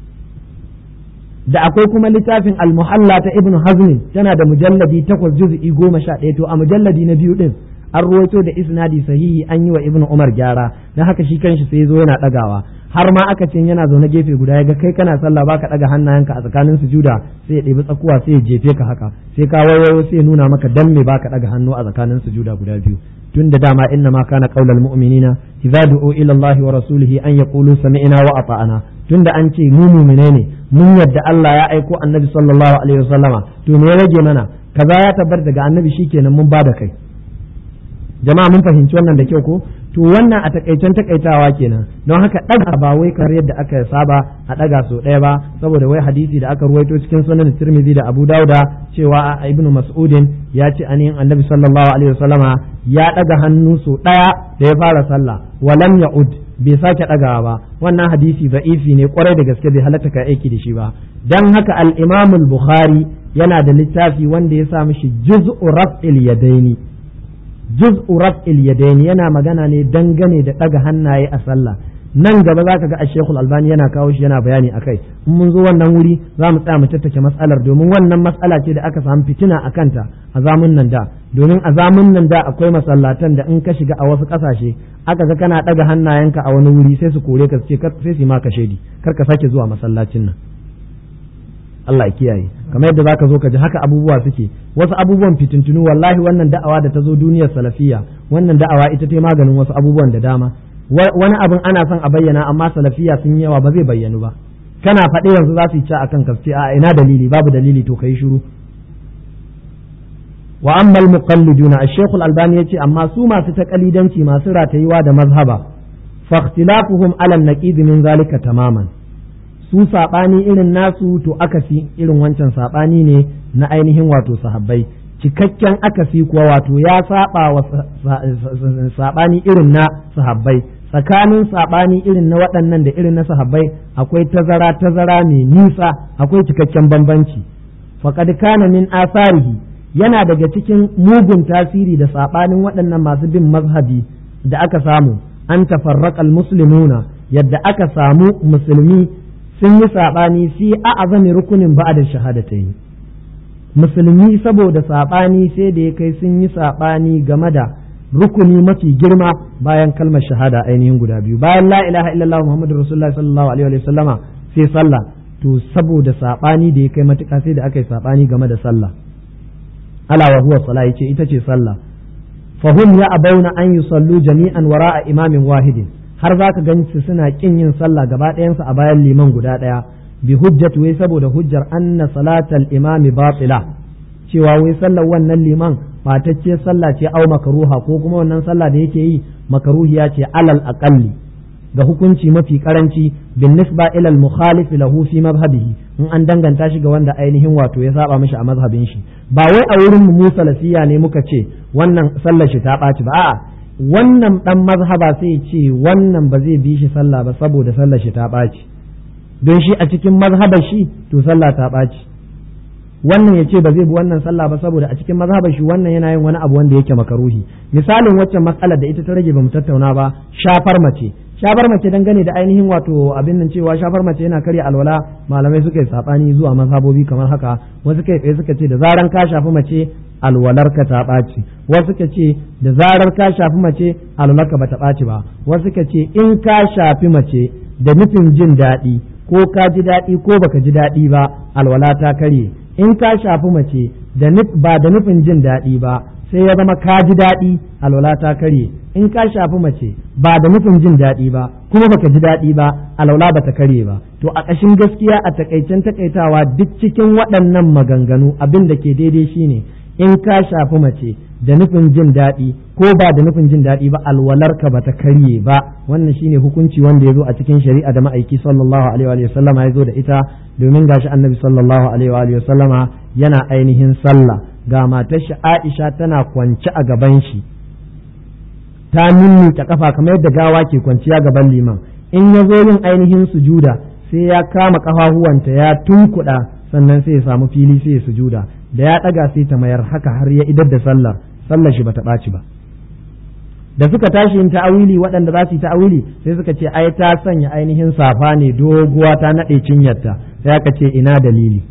Speaker 1: da akwai kuma littafin al-muhalla ta ibnu hazmin tana da mujalladi takwas juz'i goma sha ɗaya to a mujalladi na biyu din an ruwaito da isnadi sahihi an yi wa ibnu umar gyara dan haka shi kanshi sai zo yana ɗagawa har ma aka ce yana zaune gefe guda ya ga kai kana sallah baka ɗaga hannayenka a tsakanin sujuda sai ya ɗebi tsakuwa sai ya jefe ka haka sai ka wayo sai ya nuna maka dan me baka ɗaga hannu a tsakanin sujuda guda biyu tun da dama inna ma kana qaulal mu'minina idza du'u ila Allah wa rasulihi an yaqulu sami'na wa ata'na tunda an ce mu mu'mine ne mun yadda Allah ya aiko annabi sallallahu alaihi wasallama to me ya rage mana kaza ya tabbata daga annabi shikenan mun bada kai jama'a mun fahimci wannan da kyau ko to wannan a takaicen takaitawa kenan don haka daga ba wai kamar yadda aka saba a daga so ɗaya ba saboda wai hadisi da aka ruwaito cikin sunan Tirmidhi da Abu Dauda cewa a Ibn Mas'udin ya ce ainihin Annabi sallallahu alaihi wasallama ya daga hannu so ɗaya da ya fara sallah walam ya'ud bai sake dagawa ba wannan hadisi da'ifi ne kwarai da gaske bai halatta ka aiki da shi ba dan haka al-Imam al-Bukhari yana da littafi wanda ya sa mishi juz'u raf'il yadaini juz'u raf'il yadaini yana magana ne dangane da daga hannaye a sallah nan gaba zaka ga Sheikhul Albani yana kawo shi yana bayani akai in mun zo wannan wuri za mu tsaya mu tattake matsalar domin wannan matsala ce da aka samu fitina a kanta a zamun nan da domin a zamun nan da akwai masallatan da in ka shiga a wasu kasashe aka ga kana daga hannayenka a wani wuri sai su kore ka ce sai su ma ka shedi kar ka sake zuwa masallacin nan Allah ya kiyaye kamar yadda zaka zo ka ji haka abubuwa suke wasu abubuwan fitintunu wallahi wannan da'awa da ta zo duniyar salafiya wannan da'awa ita ta maganin wasu abubuwan da dama wani abin ana son a bayyana amma salafiya sun yawa ba zai bayyanu ba kana faɗe yanzu za su yi ci akan kaske a ina dalili babu dalili to kai shiru wa ammal muqalliduna ash-shaykh al-albani yace amma su masu taqalidanci masu ratayuwa da mazhaba fa ikhtilafuhum ala an-naqid min zalika tamaman su saɓani irin nasu to akasi irin wancan saɓani ne na ainihin wato sahabbai cikakken akasi kuwa wato ya saba wa saɓani irin na sahabbai tsakanin saɓani irin na waɗannan da irin na sahabbai akwai tazara tazara mai nisa akwai cikakken bambanci faqad kana min asarihi yana daga cikin mugun tasiri da saɓanin waɗannan masu bin mazhabi da aka samu an tafarraqal muslimuna yadda aka samu musulmi sun yi saɓani fi a azami rukunin ba da shahadatai musulmi saboda saɓani sai da ya kai sun yi saɓani game da rukuni mafi girma bayan kalmar shahada ainihin guda biyu bayan la ilaha illallah muhammadu rasulullah sallallahu alaihi wa sallama sai sallah to saboda saɓani da ya kai matuƙa sai da aka yi saɓani game da sallah ala wa huwa sala yace ita ce sallah fahum ya abauna an yusallu jami'an wara'a imamin wahidin har za ka gani suna kin yin sallah gaba ɗayansu a bayan liman guda ɗaya bi hujjat wai saboda hujjar anna salatal imami batila cewa wai sallar wannan liman batacce sallah ce au makaruha ko kuma wannan sallah da yake yi makaruhiya ce alal aqalli ga hukunci mafi karanci bin nisba ila al mukhalif lahu fi madhhabihi in an danganta shi ga wanda ainihin wato ya saba mishi a mazhabin shi ba wai a wurin mu salafiya ne muka ce wannan sallar shi ta ɓaci ba a'a wannan dan mazhaba sai ce wannan ba zai bi shi sallah ba saboda sallar shi ta ɓaci don shi a cikin mazhabar shi to sallah ta ɓaci wannan ya ce ba zai bi wannan sallah ba saboda a cikin mazhabar shi wannan yana yin wani abu wanda yake makaruhi misalin waccan matsalar da ita ta rage ba mu tattauna ba shafar mace shafar mace dangane da ainihin wato abin nan cewa shafar mace yana karya alwala malamai suka yi sabani zuwa mazhabobi kamar haka wasu kai tsaye suka ce da zaran ka shafi mace alwalarka ta ɓaci wasu ka ce da zarar ka shafi mace alwalarka ba ta ɓaci ba wasu ka ce in ka shafi mace da nufin jin daɗi ko ka ji daɗi ko baka ji daɗi ba alwala ta karye in ka shafi mace da ba da nufin jin daɗi ba sai ya zama ka ji daɗi alwala ta karye in ka shafi mace ba da nufin jin daɗi ba kuma baka ji daɗi ba alwala ba ta karye ba to a ƙashin gaskiya a takaicen takaitawa duk cikin waɗannan maganganu abin da ke daidai shine in ka shafi mace da nufin jin daɗi ko ba da nufin jin daɗi ba alwalarka ba ta karye ba wannan shine hukunci wanda ya zo a cikin shari'a da ma'aiki sallallahu alaihi wa sallama ya zo da ita domin gashi annabi sallallahu alaihi wa sallama yana ainihin sallah ga matar shi Aisha tana kwance a gaban shi ta ta kafa kamar yadda gawa ke kwanciya gaban liman in ya zo yin ainihin sujuda sai ya kama kafafuwanta ya tunkuɗa sannan sai ya samu fili sai ya sujuda da ya ɗaga sai ta mayar haka har ya idar da sallar sallar shi bata ɓaci ba da suka tashi yin ta'awili waɗanda za su yi ta'awili sai suka ce ai ta sanya ainihin safa ne doguwa ta naɗe cinyarta sai aka ce ina dalili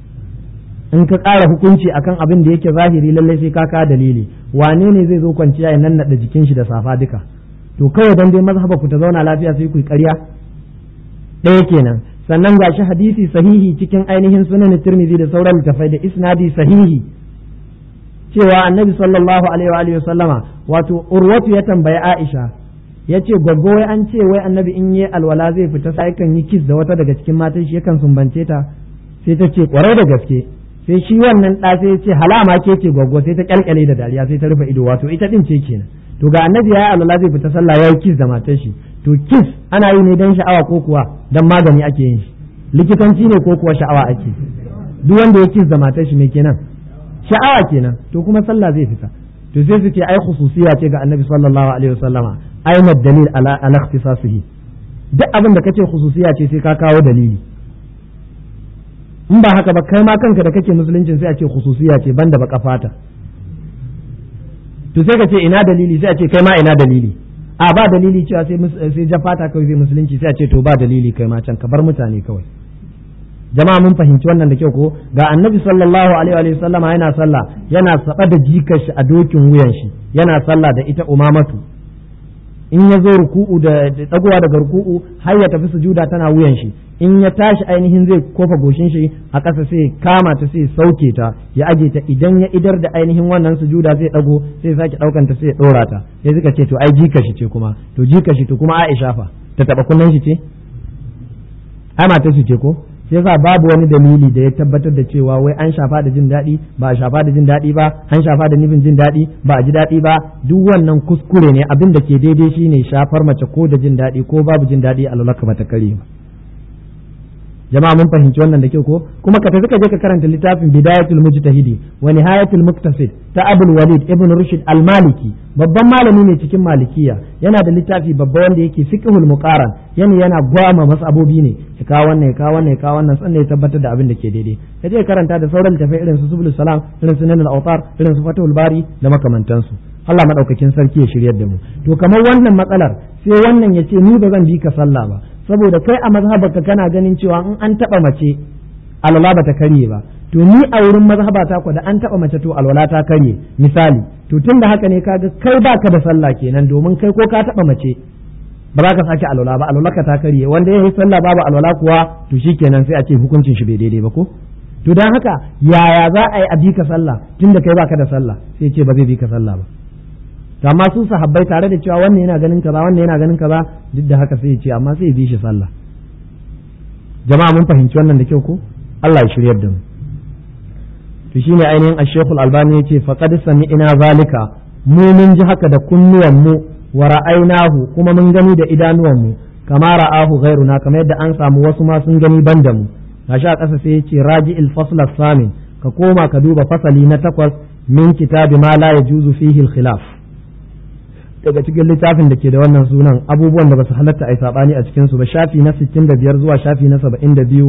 Speaker 1: in ka ƙara hukunci akan abin da yake zahiri lallai sai ka ka dalili wane ne zai zo kwanciya ya nannaɗa jikin shi da safa duka to kawai dan dai mazhaba ku ta zauna lafiya sai ku yi ƙarya ɗaya kenan sannan ga shi hadisi sahihi cikin ainihin sunan tirmidhi da sauran littafai da isnadi sahihi cewa annabi sallallahu alaihi wa sallama wato urwatu ya tambayi aisha ya ce gwaggo wai an ce wai annabi in yi alwala zai fita sai kan yi kis da wata daga cikin matan shi yakan sumbance ta sai ta ce kwarai da gaske sai shi wannan ɗa sai ya ce halama ke ce gwaggo sai ta kyalkyale da dariya sai ta rufe ido wato ita din ce kenan to ga annabi ya yi alwala zai fita sallah ya yi kis da matar shi to kis ana yi ne don sha'awa ko kuwa don magani ake yin shi likitanci ne ko kuwa sha'awa ake duk wanda ya kis da matar shi me kenan sha'awa kenan to kuma sallah zai fita to sai su ce ai khususiya ce ga annabi sallallahu alaihi wasallama aina dalil ala ala ikhtisasihi duk abin da kace khususiya ce sai ka kawo dalili in ba haka ba kai ma kanka da kake musuluncin sai a ce khususiya ce banda baka fata to sai ka ce ina dalili sai a ce kai ma ina dalili a ba dalili cewa sai sai jafata kawai zai musulunci sai a ce to ba dalili kai ma can ka bar mutane kawai jama'a mun fahimci wannan da kyau ko ga annabi sallallahu alaihi wa sallama yana sallah yana saba da jikar shi a dokin wuyan shi yana sallah da ita umamatu in ya zo ruku'u da dagowa daga ruku'u har ya tafi sujuda tana wuyan shi in ya tashi ainihin zai kofa goshin shi a ƙasa sai kama ta sai sauke ta ya aje ta idan ya idar da ainihin wannan sujuda zai dago sai sake daukan ta sai ya dora ta sai suka ce to ai jika shi ce kuma to jika shi to kuma Aisha fa ta taba kunnan shi ce ai mata shi ce ko sai yasa babu wani dalili da ya tabbatar da cewa wai an shafa da jin daɗi ba a shafa da jin daɗi ba an shafa da nufin jin daɗi ba a ji daɗi ba duk wannan kuskure ne abin da ke daidai shine shafar mace ko da jin daɗi ko babu jin daɗi a lalaka ba ta kare ba jama'a mun fahimci wannan da kyau ko kuma ka tafi ka je ka karanta littafin bidayatul mujtahidi wa nihayatul muktasid ta abul walid ibn rushd al maliki babban malami ne cikin malikiya yana da littafi babba wanda yake fiqhul muqaran yana yana gwama masabobi ne ya kawo wannan ya kawo wannan ya kawo wannan sannan ya tabbatar da abin da ke daidai ka je karanta da sauran littafai irin su subul salam irin su nanal awtar irin su fatul bari da makamantansu Allah madaukakin sarki ya shiryar da mu to kamar wannan matsalar sai wannan ya ce ni ba zan bi ka sallah ba saboda kai a mazhabarka kana ganin cewa in an taba mace alwala ba ta karye ba to ni a wurin mazhabata ku da an taba mace to alwala ta karye misali to tun da haka ne kaga kai baka da sallah kenan domin kai ko ka taba mace ba za ka sake alwala ba alwala ka ta karye wanda ya yi sallah babu alwala kuwa to shikenan sai a ce hukuncin shi bai daidai ba ko to dan haka yaya za a yi a bi ka sallah tunda kai baka da sallah sai ce ba zai bi ka sallah ba to amma su sahabbai tare da cewa wannan yana ganin kaza wannan yana ganin kaza duk da haka sai ya ce amma sai ya bi shi sallah jama'a mun fahimci wannan da kyau ko Allah ya shiryar da mu to shine ainihin Ash-Shaykhul Albani yace faqad sami'na zalika mu mun ji haka da kunnuwan mu wa ra'aynahu kuma mun gani da idanuwan mu kama ra'ahu ghairuna kamar yadda an samu wasu ma sun gani ban da mu gashi a ƙasa sai yace raji'il fasl as-samin ka koma ka duba fasali na takwas min kitabi ma la yajuzu fihi al-khilaf daga cikin littafin da ke da wannan sunan abubuwan da ba su halatta a yi saɓani a cikinsu ba shafi na 65 zuwa shafi na 72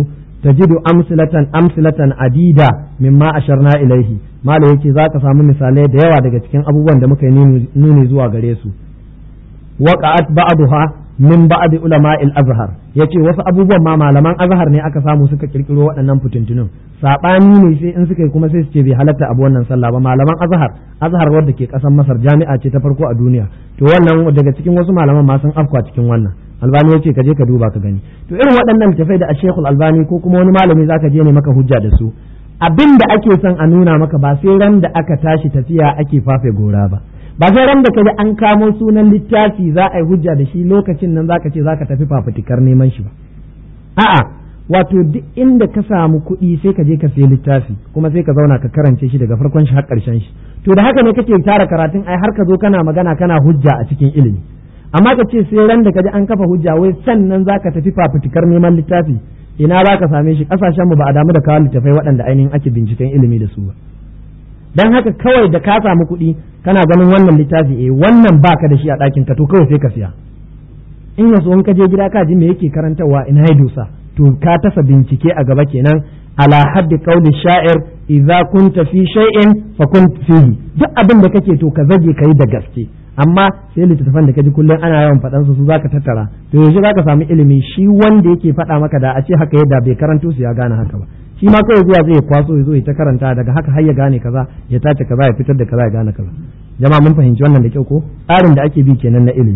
Speaker 1: tajidu amsilatan amsilatan adida mimma asharna ilaihi mala yake zaka samu misalai da yawa daga cikin abubuwan da muka yi nuni zuwa gare su waqa'at ba'daha min ba'd ulama'il azhar yace wasu abubuwan ma malaman azhar ne aka samu suka kirkiro waɗannan fitintunun sabani ne sai in suka yi kuma sai su ce bai halatta abu wannan sallah ba malaman azhar azhar wadda ke kasan masar jami'a ce ta farko a duniya to wannan daga cikin wasu malaman ma sun afkwa cikin wannan albani yace ka je ka duba ka gani to irin waɗannan littafai da ashekul albani ko kuma wani malami zaka je ne maka hujja da su abin da ake son a nuna maka ba sai ran da aka tashi tafiya ake fafe gora ba ba sai ran da kaji an kamo sunan littafi za a yi hujja da shi lokacin nan zaka ce zaka tafi fafutukar neman shi ba a'a wato duk inda ka samu kuɗi sai ka je ka sayi littafi kuma sai ka zauna ka karance shi daga farkon shi har ƙarshen shi to da haka ne kake tara karatun ai har ka zo kana magana kana hujja a cikin ilimi amma ka ce sai ran da kaji an kafa hujja wai sannan zaka tafi fafutukar neman littafi ina za ka same shi kasashen mu ba a damu da kawo littafai waɗanda ainihin ake binciken ilimi da su ba dan haka kawai da ka samu kuɗi kana ganin wannan littafi eh wannan baka da shi a ɗakin ka to kawai sai ka siya in yaso in ka je gida ka ji me yake karantarwa ina ya dosa to ka tasa bincike a gaba kenan ala haddi qawli sha'ir idza kunta fi shay'in fa kun fihi duk abin da kake to ka zage kai da gaske amma sai littattafan da kaji kullum ana yawan faɗan su zaka tattara to yaushe zaka samu ilimi shi wanda yake faɗa maka da a ce haka yadda bai karanto su ya gane haka ba shi ma kawai zuwa zai kwaso ya zo ya ta karanta daga haka har ya gane kaza ya tace kaza ya fitar da kaza ya gane kaza jama'a mun fahimci wannan da kyau ko tsarin da ake bi kenan na ilimi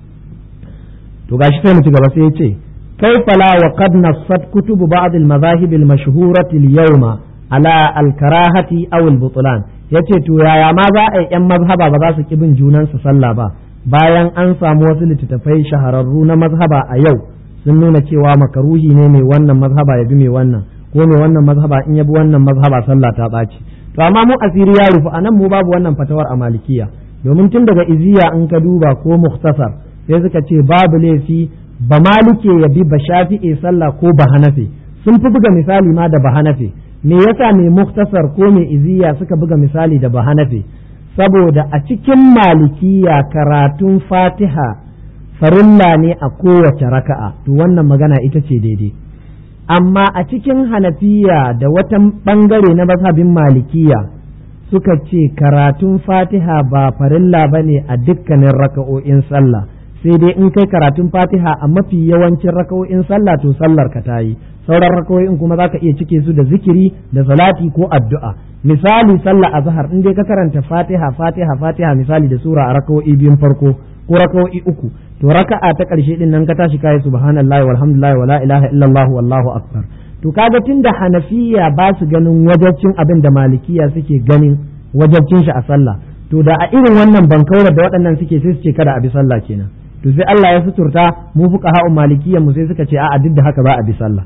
Speaker 1: to gashi sai mu ci gaba sai ya ce كيف لا وقد نصت كتب بعض المذاهب المشهورة اليوم على الكراهة أو البطلان yace to yaya ma za a yi ‘yan mazhaba ba za su ki bin junansu sallah ba bayan an samu wasu littattafai shahararru na mazhaba a yau sun nuna cewa makaruhi ne mai wannan mazhaba ya bi mai wannan ko mai wannan mazhaba in ya bi wannan mazhaba sallah ta ɓaci to amma mu asiri ya rufu anan mu babu wannan fatawar a malikiya domin tun daga iziya in ka duba ko muktasar sai suka ce babu laifi ba malike ya bi ba shafi'e sallah ko ba hanafe sun fi buga misali ma da ba hanafe me yasa mai muktasar ko mai iziya suka buga misali da ba hanafe saboda a cikin malikiya karatun fatiha farilla ne a kowace raka'a to wannan magana ita ce daidai amma a cikin hanafiya da wata bangare na mazhabin malikiya suka ce karatun fatiha ba farilla ba ne a dukkanin raka'o'in sallah sai dai in kai karatun fatiha a mafi yawancin raka'o'in sallah to sallar ka tayi sauran raka'o'in kuma zaka iya cike su da zikiri da salati ko addu'a misali sallah azhar in dai ka karanta fatiha fatiha fatiha misali da sura a raka'o'i biyun farko ko raka'o'i uku to raka'a ta karshe din nan ka tashi kai subhanallahi walhamdulillahi wala ilaha illallah wallahu akbar to kaga tunda hanafiya ba su ganin wajabcin abin da malikiya suke ganin wajabcin shi a sallah to da a irin wannan bankaurar da waɗannan suke sai su ce kada a bi sallah kenan to sai Allah ya suturta mu fuka ha'un malikiyan mu sai suka ce a'a duk da haka ba a bi sallah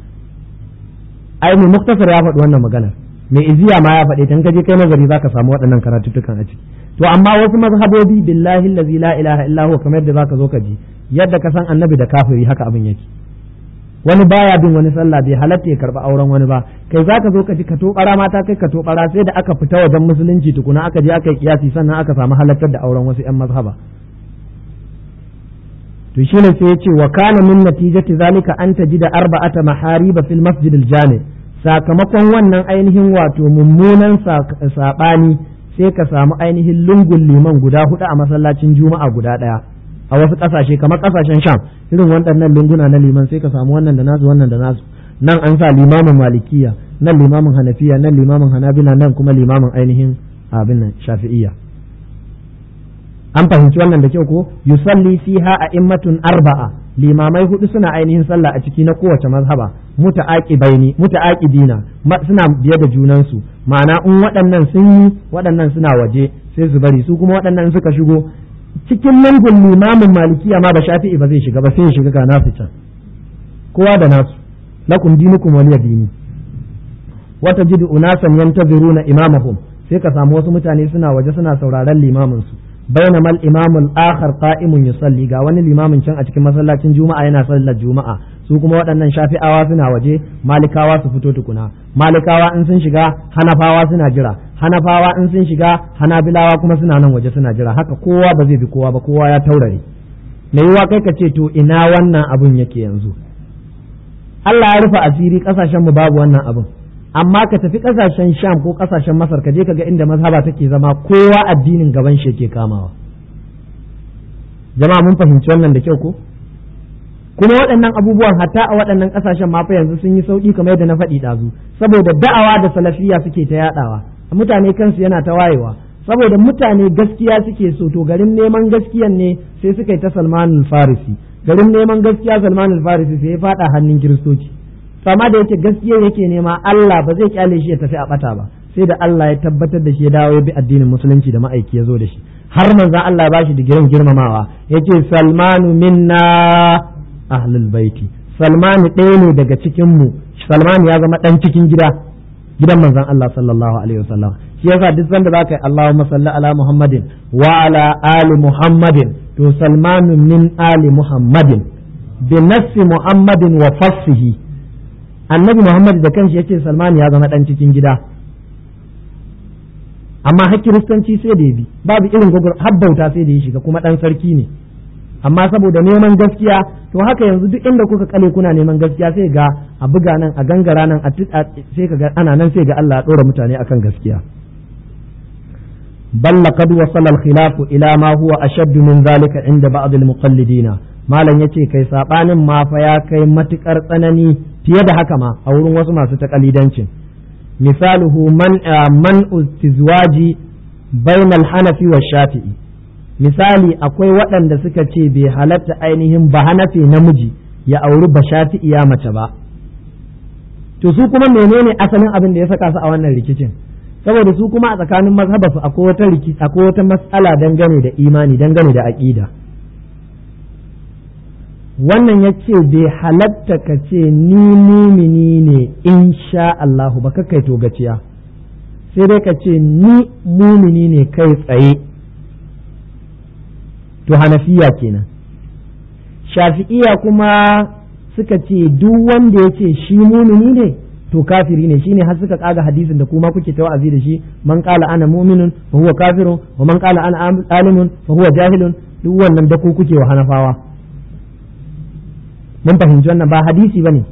Speaker 1: ai mu muktasar ya faɗi wannan magana mai iziya ma ya faɗi tan kaje kai nazari zaka samu waɗannan karatuttukan a ciki to amma wasu mazhabobi billahi allazi la ilaha illa huwa kamar yadda zaka zo ka ji yadda ka san annabi da kafiri haka abin yake wani baya bin wani sallah bai halatta ya karba auren wani ba kai zaka zo ka ji ka tobara mata kai ka tobara sai da aka fita wajen musulunci tukuna aka je aka yi kiyasi sannan aka samu halattar da auren wasu yan mazhaba to shine sai ya ce wa kana min natijati zalika an tajida arba'ata mahariba fil masjid al jami sakamakon wannan ainihin wato mummunan sabani sai ka samu ainihin lungun liman guda hudu a masallacin juma'a guda daya a wasu kasashe kamar kasashen sham irin waɗannan lunguna na liman sai ka samu wannan da nasu wannan da nasu nan an sa limamin malikiya nan limamin hanafiya nan limamin hanabila nan kuma limamin ainihin abin nan shafi'iyya an fahimci wannan da kyau ko yusalli fiha a immatun arba'a limamai hudu suna ainihin sallah a ciki na kowace mazhaba muta'aqibaini muta'aqibina suna biye da junansu ma'ana in waɗannan sun yi waɗannan suna waje sai su bari su kuma waɗannan suka shigo cikin lungun limamin malikiya ma da shafi'i ba zai shiga ba sai ya shiga ga nasu can kowa da nasu lakum dinukum waliya dini wata jidu unasan yantaziruna imamahum sai ka samu wasu mutane suna waje suna sauraron limamin su bainama al-imam al-akhar qa'imun yusalli ga wani limamin can a cikin masallacin juma'a yana sallar juma'a su kuma waɗannan shafi'awa suna waje malikawa su fito tukuna malikawa in sun shiga hanafawa suna jira hanafawa in sun shiga hanabilawa kuma suna nan waje suna jira haka kowa ba zai bi kowa ba kowa ya taurare me yiwa kai ka ce to ina wannan abun yake yanzu Allah ya rufe asiri kasashen mu babu wannan abin amma ka tafi kasashen sham ko kasashen masar ka je ka ga inda mazhaba take zama kowa addinin gaban shi yake kamawa jama'a mun fahimci wannan da kyau ko kuma waɗannan abubuwan hatta a waɗannan ƙasashen ma fa yanzu sun yi sauƙi kamar yadda na faɗi ɗazu saboda da'awa da salafiya suke ta yaɗawa mutane kansu yana ta wayewa saboda mutane gaskiya suke so to garin neman gaskiyan ne sai suka yi ta salmanul farisi garin neman gaskiya salmanul farisi sai ya faɗa hannun kiristoci sama da yake gaskiya yake nema Allah ba zai kyale shi ya tafi a ɓata ba sai da Allah ya tabbatar da shi ya dawo ya bi addinin musulunci da ma'aiki ya zo da shi har manzon Allah ya bashi digirin girmamawa yace salmanu minna ahlul baiti salmanu ɗaya ne daga cikin mu salmanu ya zama ɗan cikin gida gidan manzon Allah sallallahu alaihi wasallam shi yasa duk sanda zaka yi Allahumma salli ala Muhammadin wa ala ali Muhammadin to salmanu min ali Muhammadin bi nafsi Muhammadin wa fassihi annabi Muhammad da kanshi yace salmanu ya zama ɗan cikin gida amma har kiristanci sai da ya bi babu irin gugur habbauta sai da ya shiga kuma ɗan sarki ne amma saboda neman gaskiya to haka yanzu duk inda kuka kale kuna neman gaskiya sai ga a buga nan a gangara nan a sai ka ga ana nan sai ga Allah ya dora mutane akan gaskiya bal laqad wasala al-khilaf ila ma huwa ashadd min zalika inda ba'd al-muqallidin malam yace kai sabanin ma fa ya kai matukar tsanani fiye da haka ma a wurin wasu masu takalidancin misaluhu man man istizwaji bainal hanafi wa shafi'i misali akwai waɗanda suka ce bai halatta ainihin ba hanafi namiji ya auri ba shafi'iya mace ba to su kuma menene asalin abin da ya saka su a wannan rikicin saboda su kuma a tsakanin mazhabasu akwai wata rikici akwai wata matsala dangane da imani dangane da aqida wannan ya ce bai halatta ka ce ni mumini ne insha Allahu ba ka kai to gaciya sai dai ka ce ni mumini ne kai tsaye to hanafiya kenan shafi'iya kuma suka ce duk wanda ya ce shi mumini ne to kafiri ne shine har suka kaga hadisin da kuma kuke ta wa'azi da shi man qala ana mu'minun fa huwa kafirun wa man qala ana alimun fa huwa jahilun duk wannan da ku kuke wa hanafawa mun fahimci wannan ba hadisi bane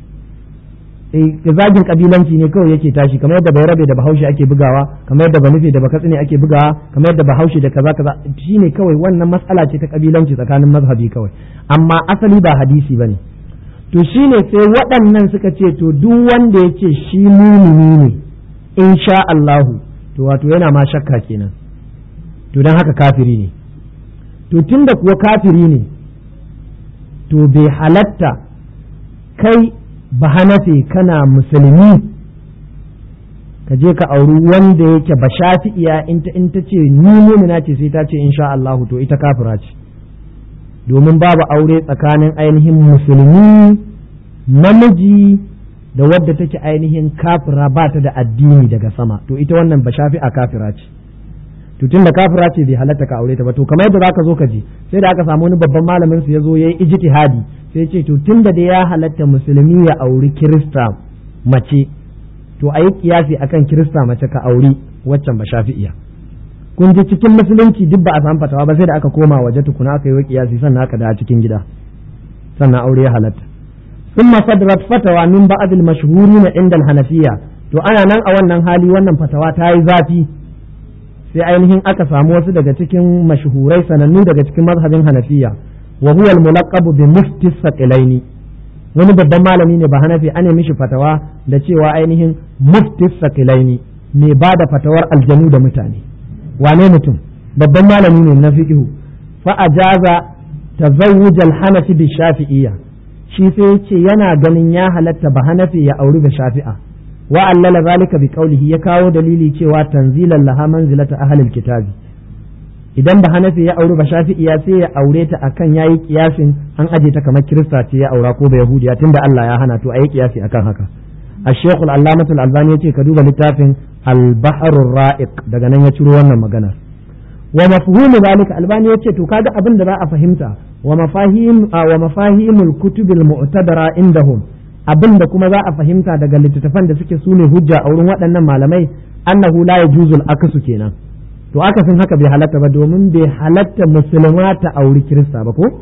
Speaker 1: zagin kabilanci ne kawai yake tashi kamar yadda bai rabe da bahaushe ake bugawa kamar yadda banufe da bakatsine ake bugawa kamar yadda bahaushe da kaza kaza shine kawai wannan matsala ce ta kabilanci tsakanin mazhabi kawai amma asali ba hadisi bane to shine sai waɗannan suka ce to duk wanda ya ce shi mumini ne insha Allahu to wato yana ma shakka kenan to dan haka kafiri ne to tunda kuwa kafiri ne to bai halatta kai ba hanafe kana musulmi ka je ka auri wanda yake ba shafi'iya in ta in ta ce ni mumina ce sai ta ce insha Allah to ita kafira ce domin babu aure tsakanin ainihin musulmi namiji da wadda take ainihin kafira ba ta da addini daga sama to ita wannan ba shafi'a kafira ce to tunda kafira ce bai halatta ka aure ta ba to kamar yadda zaka zo ka ji sai da aka samu wani babban malamin su ya zo yayi ijtihadi sai ce to tunda da ya halatta musulmi ya auri kirista mace to a yi kiyasi akan kirista mace ka auri waccan ba shafi'iya kun ji cikin musulunci duk ba a samu fatawa ba sai da aka koma waje tukuna aka yi wa kiyasi sannan aka da cikin gida sannan aure ya halatta ثم صدرت فتوى من بعض المشهورين عند الحنفية to ana nan a wannan hali wannan fatawa ta yi zafi sai ainihin aka samu wasu daga cikin mashuhurai sanannu daga cikin mazhabin hanafiya wa huwa al-mulaqabu bi mufti saqilaini wani babban malami ne ba hanafi ana mishi fatawa da cewa ainihin mufti saqilaini mai ba da fatawar aljanu da mutane wane mutum babban malami ne na fiqhu fa ajaza tazawuj al-hanafi bi shafi'iyya shi sai ya ce yana ganin ya halatta ba hanafi ya auri da shafi'a wa allala zalika bi qawlihi ya kawo dalili cewa tanzilan laha manzilata ahlil kitabi idan ba hanafi ya auri ba shafi'iya sai ya aure ta akan yayi kiyasin an aje ta kamar kirista ce ya aura ko ba yahudiya tunda Allah ya hana to ayi kiyasi akan haka الشيخ العلامة الألباني يتي كدوب لتافن البحر الرائق daga nan ya ciro wannan magana wa mafhumu zalika albani yace to kaga abin da za a fahimta wa mafahim wa mafahimul kutubil mu'tadara indahum abin da kuma za a fahimta daga littattafan da suke sune hujja a wurin waɗannan malamai annahu la yajuzul akasu kenan to akasin haka bai halatta ba domin bai halatta musulma ta auri kirista ba ko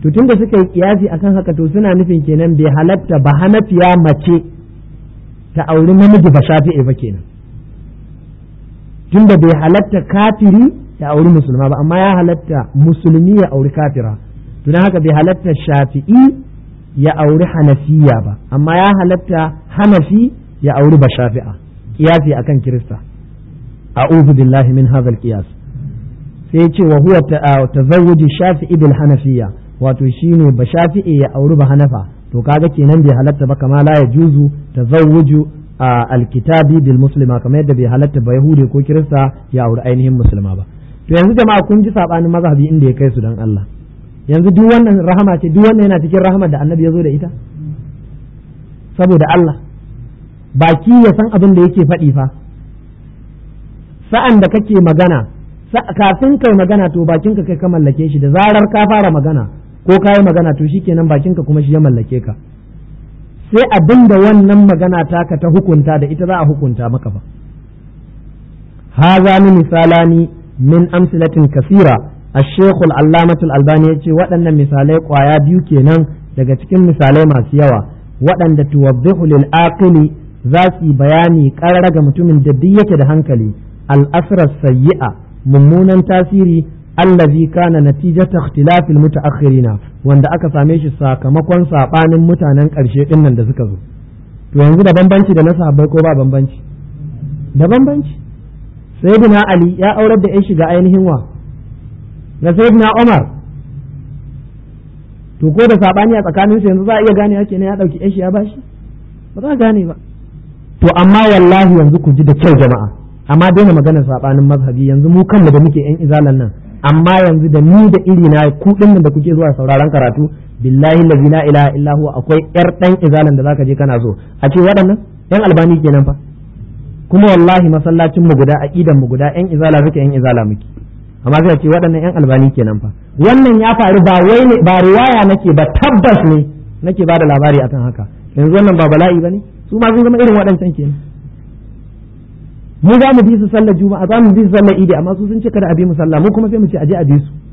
Speaker 1: to tunda suka yi kiyasi akan haka to suna nufin kenan bai halatta ba hanafiya mace ta auri namiji ba shafi'i ba kenan tunda bai halatta kafiri ya auri musulma ba amma ya halatta musulmi ya auri kafira to haka bai halatta shafi'i ya auri hanafiya ba amma ya halatta hanafi ya auri ba shafi'a kiyasi akan kirista a'udhu billahi min hadha al-qiyas sai ce wa huwa tazawwuji shafi'i bil hanafiya wato shine ba shafi'i ya auri ba hanafa to kaga kenan bai halatta ba kama la yajuzu tazawwuju alkitabi bil muslima kamar yadda bai halatta ba yahudi ko kirista ya auri ainihin musulma ba to yanzu jama'a kun ji sabanin mazhabi inda ya kai su dan Allah yanzu duk wannan rahama ce duk wannan yana cikin rahama da annabi ya zo da ita saboda Allah baki ya san abin da yake faɗi fa sa'an da kake magana kafin kai magana to bakinka kai ka mallake shi da zarar ka fara magana ko ka yi magana to shikenan bakinka kuma shi ya mallake ka sai abin da wannan magana taka ta hukunta da ita za a hukunta maka ba haza ni misalani min amsilatin kasira الشيخ العلامة الألباني يقول waɗannan misalai ƙwaya biyu kenan daga cikin misalai masu yawa waɗanda tuwaddihu lil aqili za su yi bayani ƙarara ga mutumin da duk yake da hankali al-asrar sayyi'a mummunan tasiri allazi kana natijata ikhtilafil mutaakhirina wanda aka same shi sakamakon sabanin mutanen ƙarshe din nan da suka zo to yanzu da bambanci da na sahabbai ko ba bambanci da bambanci sayyidina ali ya aurar da ya shiga ainihin wa ga sayyidina umar to ko da sabani a tsakanin su yanzu za a iya gane yake ne ya dauki ya ya bashi ba za a gane ba to amma wallahi yanzu ku ji da kyau jama'a amma daina maganar sabanin mazhabi yanzu mu kanmu da muke yan izalan nan amma yanzu da ni da iri na ku din da kuke zuwa sauraron karatu billahi allazi la ilaha illa huwa akwai yar dan izalan da zaka je kana so a ce waɗannan yan albani kenan fa kuma wallahi masallacin mu guda aqidan mu guda yan izala suke yan izala muke amma sai ce waɗannan yan albani kenan fa wannan ya faru ba wai ne ba riwaya nake ba tabbas ne nake ba da labari akan haka yanzu wannan ba bala'i bane su ma sun zama irin waɗancan kenan mu za mu bi su sallar juma'a za mu bi su sallar idi amma su sun ce kada a bi mu sallah mu kuma sai mu ce aje a bi su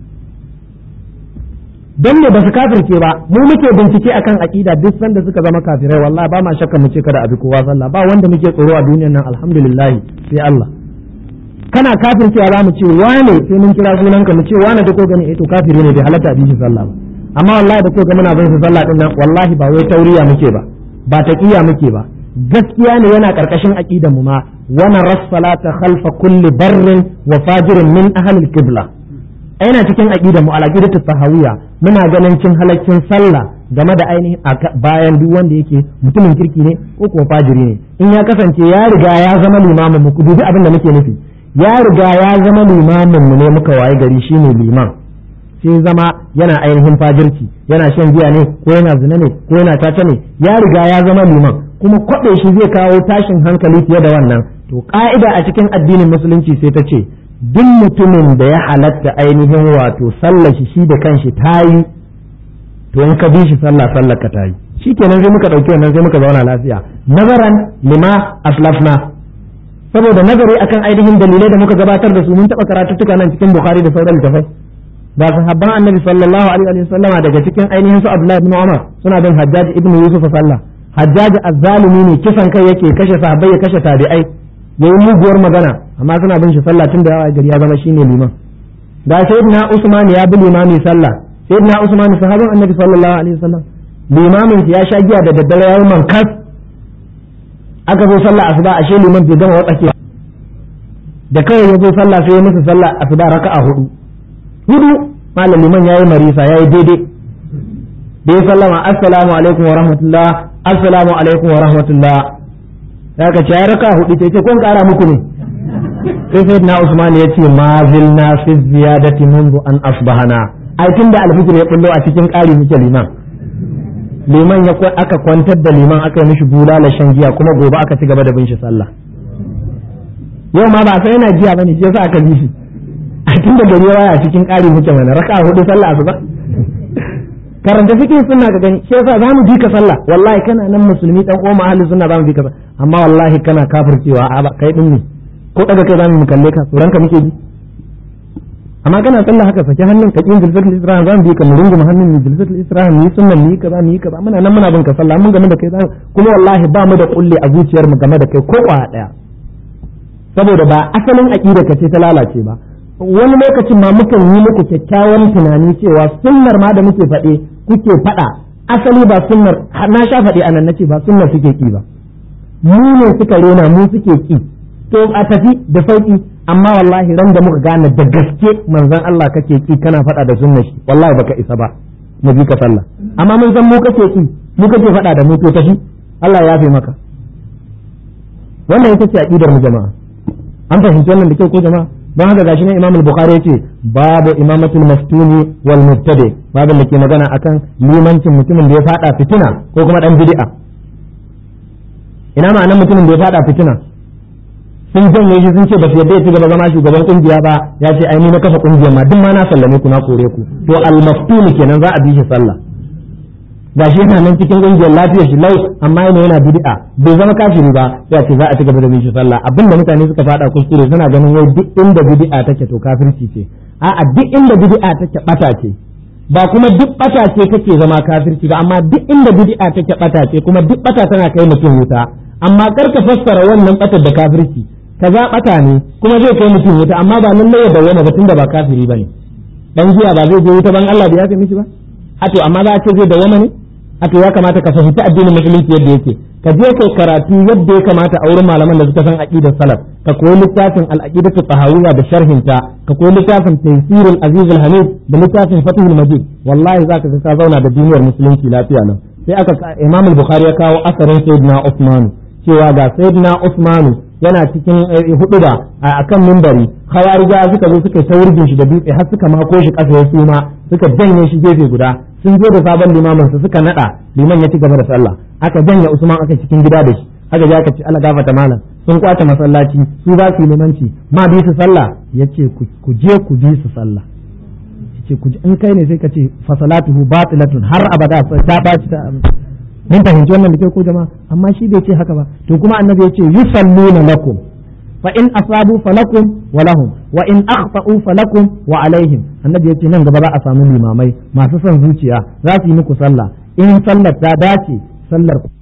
Speaker 1: don ne ba su kafirce ba mu muke bincike akan aqida duk sanda suka zama kafirai wallahi ba ma shakka mu ce kada a bi kowa sallah ba wanda muke tsoro a duniyar nan alhamdulillah sai Allah kana kafircewa za mu ce wane sai mun kira sunanka mu ce wane da ko gani eh to kafiri ne bai halatta a bi shi sallah ba amma wallahi da ko ga muna bin su sallah din nan wallahi ba wai tauriya muke ba ba taqiya muke ba gaskiya ne yana karkashin aqidan mu ma wa naras salata khalfa kulli barrin wa fajirin min ahli al-qibla aina cikin aqidan mu al-aqidatu tahawiyya muna ganin cin halaccin sallah game da ainihin bayan duk wanda yake mutumin kirki ne ko kuwa fajiri ne in ya kasance ya riga ya zama limamin mu dubi abin da muke nufi ya riga ya zama limamin mu ne muka waye gari shine liman sai zama yana ainihin fajirci yana shan giya ne ko yana zina ne ko yana caca ne ya riga ya zama liman kuma kwaɗe shi zai kawo tashin hankali fiye da wannan to ka'ida a cikin addinin musulunci sai ta ce duk mutumin da ya halatta ainihin wato sallar shi shi da kanshi ta yi to in ka bi shi sallah sallar ka ta yi shi kenan sai muka ɗauki wannan sai muka zauna lafiya nazaran lima aslafna saboda nazari akan ainihin dalilai da muka gabatar da su mun taɓa karatuttuka nan cikin bukhari da sauran littafai ba sahabban annabi sallallahu alaihi wa sallama daga cikin ainihin su abdullahi ibn umar suna bin hajjaj ibn yusuf sallah hajjaj azzalumi ne kisan kai yake kashe sahabbai ya kashe tabi'ai yayi muguwar magana amma suna bin shi sallah tun da yawa gari ya zama shine liman ga sayyidina usman ya bi limami sallah sayyidina usman sahabban annabi sallallahu alaihi wa sallam limamin ya sha giya da daddare yayi mankas aka zo sallah asuba ashe liman bai gama watsake da kawai ya zo sallah sai ya musu sallah asuba raka'a hudu hudu malam liman yayi marisa yayi daidai da ya sallama assalamu alaikum wa rahmatullah assalamu alaikum wa rahmatullah ya ka ce ya raka hudu ce ce kun kara muku ne sai sai na usman ya ce ma zilna fi ziyadati mundu an asbahana ai tun da alfijir ya bullo a cikin ƙari muke liman liman ya aka kwantar da liman aka yi mishi bulala shan giya kuma gobe aka ci gaba da bin shi sallah yau ma ba sai yana giya bane shi yasa aka bi shi a tun da gari waya cikin ƙari muke mana raka hudu sallah asuba karanta fikin sunna ka gani shi yasa zamu bi ka sallah wallahi kana nan musulmi dan uwa ahli sunna zamu bi ka amma wallahi kana kafircewa a ba kai din ne ko daga kai zamu kalle ka tsoron ka muke ji
Speaker 2: amma kana sallah haka sake hannun ka kin jilsatul isra'an zan bi ka mu rungu hannun ni jilsatul isra'an ni sunnan ni kaza ni kaza muna nan muna bin ka sallah mun game da kai kuma wallahi ba mu da kulle a zuciyar mu game da kai ko kwa daya saboda ba asalin aqida ka ce ta lalace ba wani lokacin ma mukan yi muku kyakkyawan tunani cewa sunnar ma da muke faɗe kuke faɗa asali ba sunnar na sha faɗi anan nace ba sunnar suke ki ba mu ne suka rena mu suke ki to a tafi da sauki amma wallahi ran da muka gane da gaske manzon Allah kake ki kana faɗa da sunnar shi wallahi baka isa ba mu bi ka sallah amma mun san mu kake ki mu kake faɗa da mu to tafi Allah ya yafe maka wannan ita ce aqidar mu jama'a an fahimci wannan da kyau ko jama'a don haka gashi ne Imam Bukhari yace babu imamatul maftuni wal mubtadi babu da ke magana akan limancin mutumin da ya fada fitina ko kuma dan bid'a ina ma'anar mutumin da ya fada fitina sun janye shi sun ce ba su yadda ya ci gaba zama shugaban kungiya ba ya ce ai ni na kafa kungiyar ma duk ma na sallame ku na kore ku to al maftuni kenan za a bi shi sallah gashi yana nan cikin kungiyar lafiyar shi lau amma yana yana bid'a bai zama kafiri ba ya ce za a ci gaba da bin shi sallah abinda mutane suka fada kuskure suna ganin wai duk inda bid'a take to kafirci ce a'a duk inda bid'a take bata ce ba kuma duk bata ce take zama kafirci ba amma duk inda bid'a take bata ce kuma duk bata tana kai mutum wuta amma kar ka fassara wannan batar da kafirci kaza bata ne kuma zai kai mutum wuta amma ba lallai ya bayyana ba tunda ba kafiri bane dan jiya ba zai je wuta ban Allah bai yafe mishi ba a to amma za a ce zai dawama ne haka ya kamata ka fahimci addinin musulunci yadda yake ka je kai karatu yadda ya kamata a wurin malaman da suka san aqidar salaf ka koyi littafin al-aqidatu tahawiyya da sharhinta ka koyi littafin tafsirul aziz al-hamid da littafin fathul majid wallahi zaka ga ka zauna da duniyar musulunci lafiya nan sai aka imam al-bukhari ya kawo asarin sayyidina usman cewa ga sayyidina usman yana cikin huduba a kan mimbari khawarija suka zo suka ta wurgin shi da dutse har suka mako shi kasa ya suma suka janye shi gefe guda sun zo da sabon limamin su suka nada liman ya ci gaba da sallah aka janye usman aka cikin gida da shi aka je aka ci Allah gafarta malam sun kwace masallaci su za su yi limanci ma bi su sallah yace ku je ku bi su sallah yace ku in kai ne sai ka ce fa salatuhu batilatun har abada ta baci ta mun fahimci wannan da ke ko jama'a amma shi bai ce haka ba to kuma annabi ya ce yusalluna lakum fa in asabu falakum wa lahum wa in akhta'u falakum wa alaihim annabi ya ce nan gaba za a samu limamai masu son zuciya za su yi muku sallah in sallar ta dace sallar